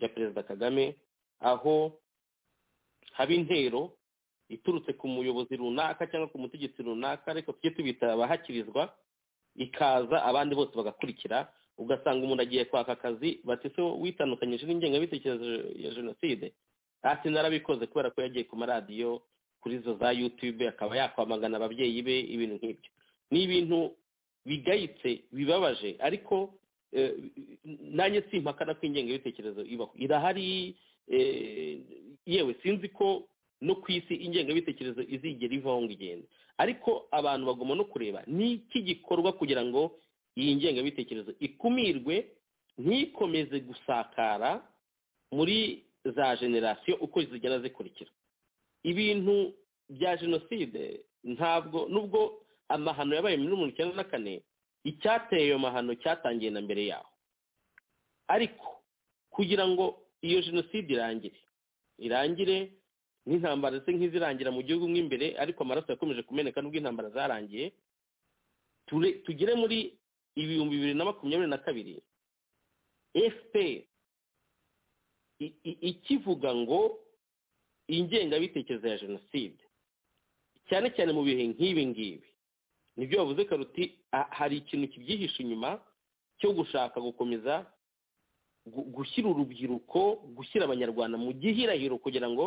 ya perezida kagame aho haba intero iturutse ku muyobozi runaka cyangwa ku mutegetsi runaka ariko tujye tubita abahakirizwa ikaza abandi bose bagakurikira ugasanga umuntu agiye kwaka akazi bati se witandukanyije n'ingengabitekerezo ya jenoside ati narabikoze kubera ko yagiye ku maradiyo kuri izo za yutube akaba yakwamagana ababyeyi be ibintu nk'ibyo ni ibintu bigayitse bibabaje ariko eh, nanjye simpakana ko ingengabitekerezo ibaho irahari eh, yewe sinzi ko no ku isi ingengabitekerezo izigera ivaho ngo igenda ariko abantu bagomba no kureba ni iki gikorwa kugira ngo iyi ngengabitekerezo ikumirwe ntikomeze gusakara muri za generasiyo uko zigenda zikurikira ibintu bya jenoside ntabwo nubwo amahano yabaye muri mirongo icyenda na kane icyateye ayo mahano cyatangiye na mbere yaho ariko kugira ngo iyo jenoside irangire irangire n'intambara ndetse nk'izirangira mu gihugu mo imbere ariko amaraso yakomeje kumeneka nubwo intambara zarangiye ture- tugere muri ibihumbi bibiri na makumyabiri na kabiri efuperi i- i- ikivuga ngo ingengabitekerezo ya jenoside cyane cyane mu bihe nk'ibi ngibi nibyo bavuze karuti a- hari ikintu kibyihishe inyuma cyo gushaka gukomeza gu- gushyira urubyiruko gushyira abanyarwanda mu gihirahiro kugira ngo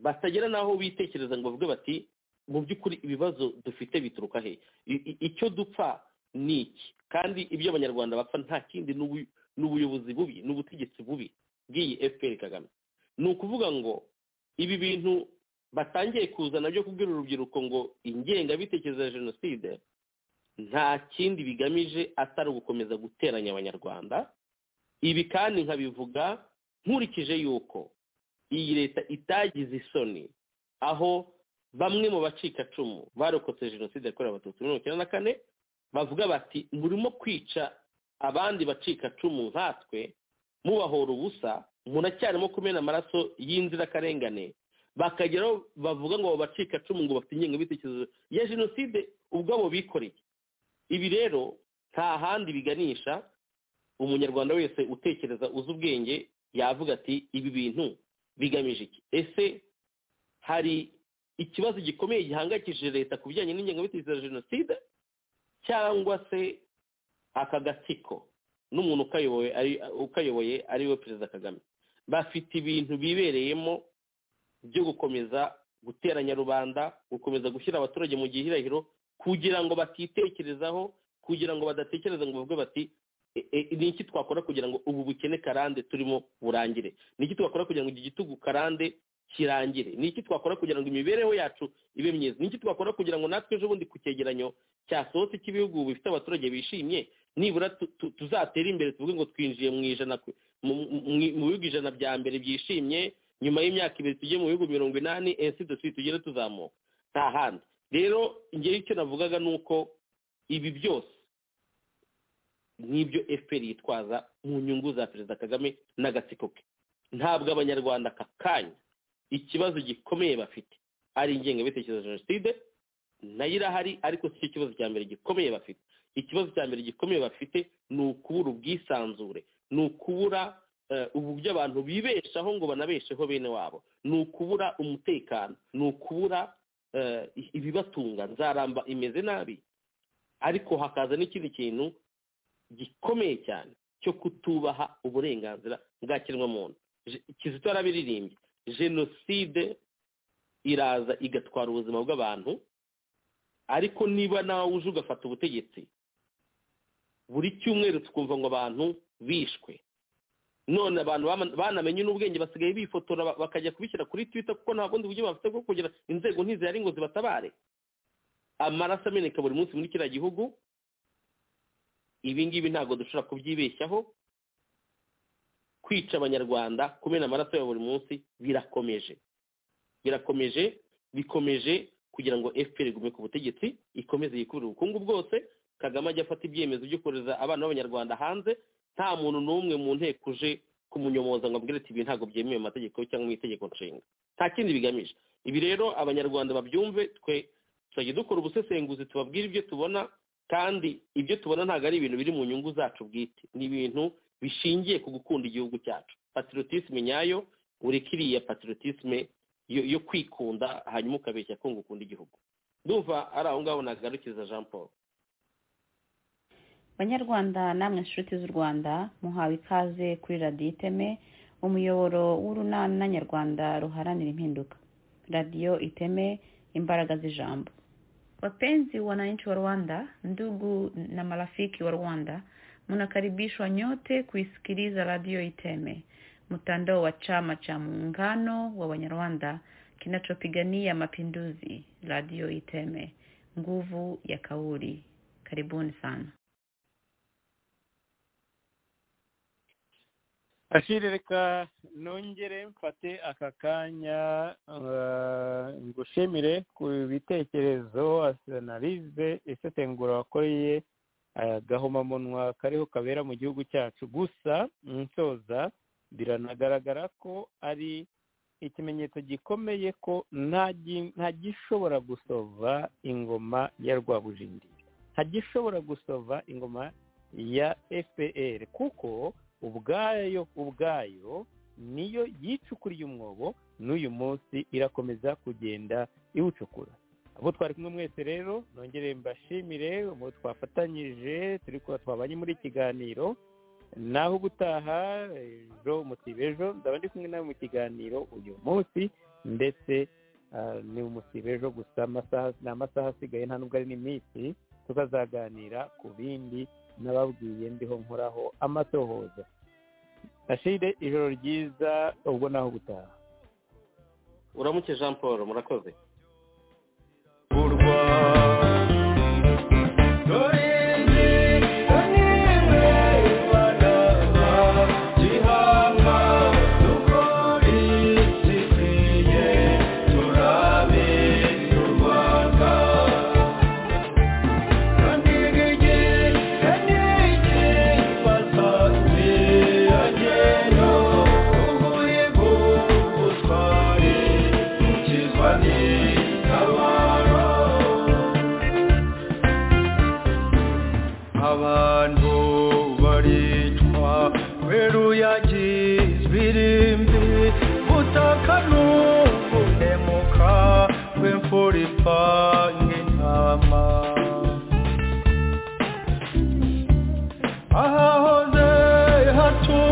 batagera n'aho bitekereza ngo bavuge bati mu by'ukuri ibibazo dufite bituruka he I- i- icyo dupfa ni iki kandi ibyo abanyarwanda bapfa nta kindi ni ubu- ni ubuyobozi bubi ni ubutegetsi bubi bw'iyi fpr kagame ni ukuvuga ngo ibi bintu batangiye kuzana byo kubwira urubyiruko ngo ingengabitekerezo ya jenoside nta kindi bigamije atari ugukomeza guteranya abanyarwanda ibi kandi nkabivuga nkurikije yuko iyi leta itagize isoni aho bamwe mu bacikacumu barokotse jenoside yakorewe abatutsi muri mirongo icyenda na kane bavuga bati murimo kwica abandi bacikacumu nkatwe mubahora ubusa muracyarimo kumena amaraso y'inzirakarengane bakagera aho bavuga ngo abo bacikacumu ngo bafite ingengabitekerezo ya jenoside ubwabo bikoreye ibi rero nta handi biganisha umunyarwanda wese utekereza uzi ubwenge yavuga ati ibi bintu bigamije iki ese hari ikibazo gikomeye gihangayikishije leta ku bijyanye n'ingengabitekerezo ya jenoside cyangwa se aka gatsiko n'umuntu ukayoboye ari- ukayoboye ari we perezida kagame bafite ibintu bibereyemo byo gukomeza guteranya rubanda gukomeza gushyira abaturage mu gihirahiro kugira ngo batitekerezaho kugira ngo badatekereza ngo bavuge bati "E- e, ni iki twakora kugira ngo ubu bukene karande turimo burangire ni iki twakora kugira ngo iki gitugu karande kirangire ni iki twakora kugira ngo imibereho yacu ibe myiza ni iki twakora kugira ngo natwe ejo bundi ku cyegeranyo cyasohotse cy'ibihugu bifite abaturage bishimye nibura tu- tu- tuzatere imbere tuvuge ngo twinjiye mu ijana ku- mu mu- mu- mu bihugu ijana bya mbere byishimye nyuma y'imyaka ibiri tujye mu bihugu mirongo inani ensi dosi tugere tuzamuka nta handi rero ngewe icyo navugaga ni uko ibi byose n'ibyo fpr yitwaza mu nyungu za perezida kagame n'agatsiko ke ntabwo abanyarwanda aka kanya ikibazo gikomeye bafite ari ingengabitekerezo ya jenoside nayo irahari ariko si cyo kibazo cya mbere gikomeye bafite ikibazo cya mbere gikomeye bafite ni ukubura ubwisanzure ni ukubura eh, uburyo abantu bibeshaho ngo banabesheho bene wabo ni ukubura umutekano ni ukubura eh, ibibatunga nzaramba imeze nabi ariko hakaza n'ikindi kintu gikomeye cyane cyo kutubaha uburenganzira bwa kiremwamuntu Je- kizito yarabiririmbye jenoside iraza igatwara ubuzima bw'abantu ariko niba nawe uje ugafata ubutegetsi buri cyumweru tukumva ngo abantu bishwe none abantu bama- banamenye n'ubwenge basigaye bifotora ba- bakajya kubishyira kuri twitter kuko nta bundi buryo bafite bwo kugira inzego ntizihari ngo zibatabare amaraso ameneka buri munsi muri kiriya gihugu ibi ngibi ntabwo dushobora kubyibeshyaho kwica abanyarwanda kumena amaraso ya buri munsi birakomeje birakomeje bikomeje kugira ngo fpr igume ku butegetsi ikomeze yikubire ubukungu bwose kagame ajya afata ibyemezo byo kohereza abana b'abanyarwanda hanze nta muntu n'umwe mu nteko uje kumunyomoza ngo abwire ati ibi ntabwo byemewe mu mategeko cyangwa mu itegeko nshinga nta kindi bigamije ibi rero abanyarwanda babyumve twe tuzajya dukora ubusesenguzi tubabwire ibyo tubona kandi ibyo tubona ntabwo ari ibintu biri mu nyungu zacu bwite ni ibintu bishingiye ku gukunda igihugu cyacu patriotisme nyayo uri kiriya patriotisme yo yo kwikunda hanyuma ukabeshya ko ngo ukunda igihugu ndumva ari aho ngaho nagarukiza jean paul banyarwanda namwe nshuti z'u rwanda muhawe ikaze kuri radiyo iteme umuyoboro w'urunana nyarwanda ruharanira impinduka radiyo iteme imbaraga z'ijambo wapenzi wananchi wa rwanda ndugu na marafiki wa rwanda mnakaribishwa nyote kuisikiliza radio iteme mtandao wa chama cha muungano wa wanyarwanda kinachopigania mapinduzi radio iteme nguvu ya kauli karibuni sana ashiri reka nongere mfate aka kanya uh, ngushimire ku bitekerezo asanalize isesengura wakoreye uh, gahomamunwa kariho kabera mu gihugu cyacu gusa nsoza biranagaragara ko ari ikimenyetso gikomeye ko nta gi- nta gishobora gusova ingoma ya rwabujindiri nta gishobora gusova ingoma ya fpr kuko ubwayo ubwayo niyo yicukuriye umwobo n'uyu munsi irakomeza kugenda iwucukura abo twari kumwe mwese rero nongere mbashimire abo twafatanyije turi kuba twabanye muri iki kiganiro naho ubutaha ejo umusibe ejo ndaba ndi kumwe nawe mu kiganiro uyu munsi ndetse ah, ni umusibe ejo gusa amasaha- ni amasaha asigaye nta nubwo ari n'iminsi tukazaganira ku bindi nababwiye ndiho nkoraho amatohoza ashire ijoro ryiza ubwo naho ubutaha uramuke jean paul murakoze abantu baricwa weruyagi zbirimbi butaka n'ubuhemuka bw'imfura ipanga intama ahahoze hatu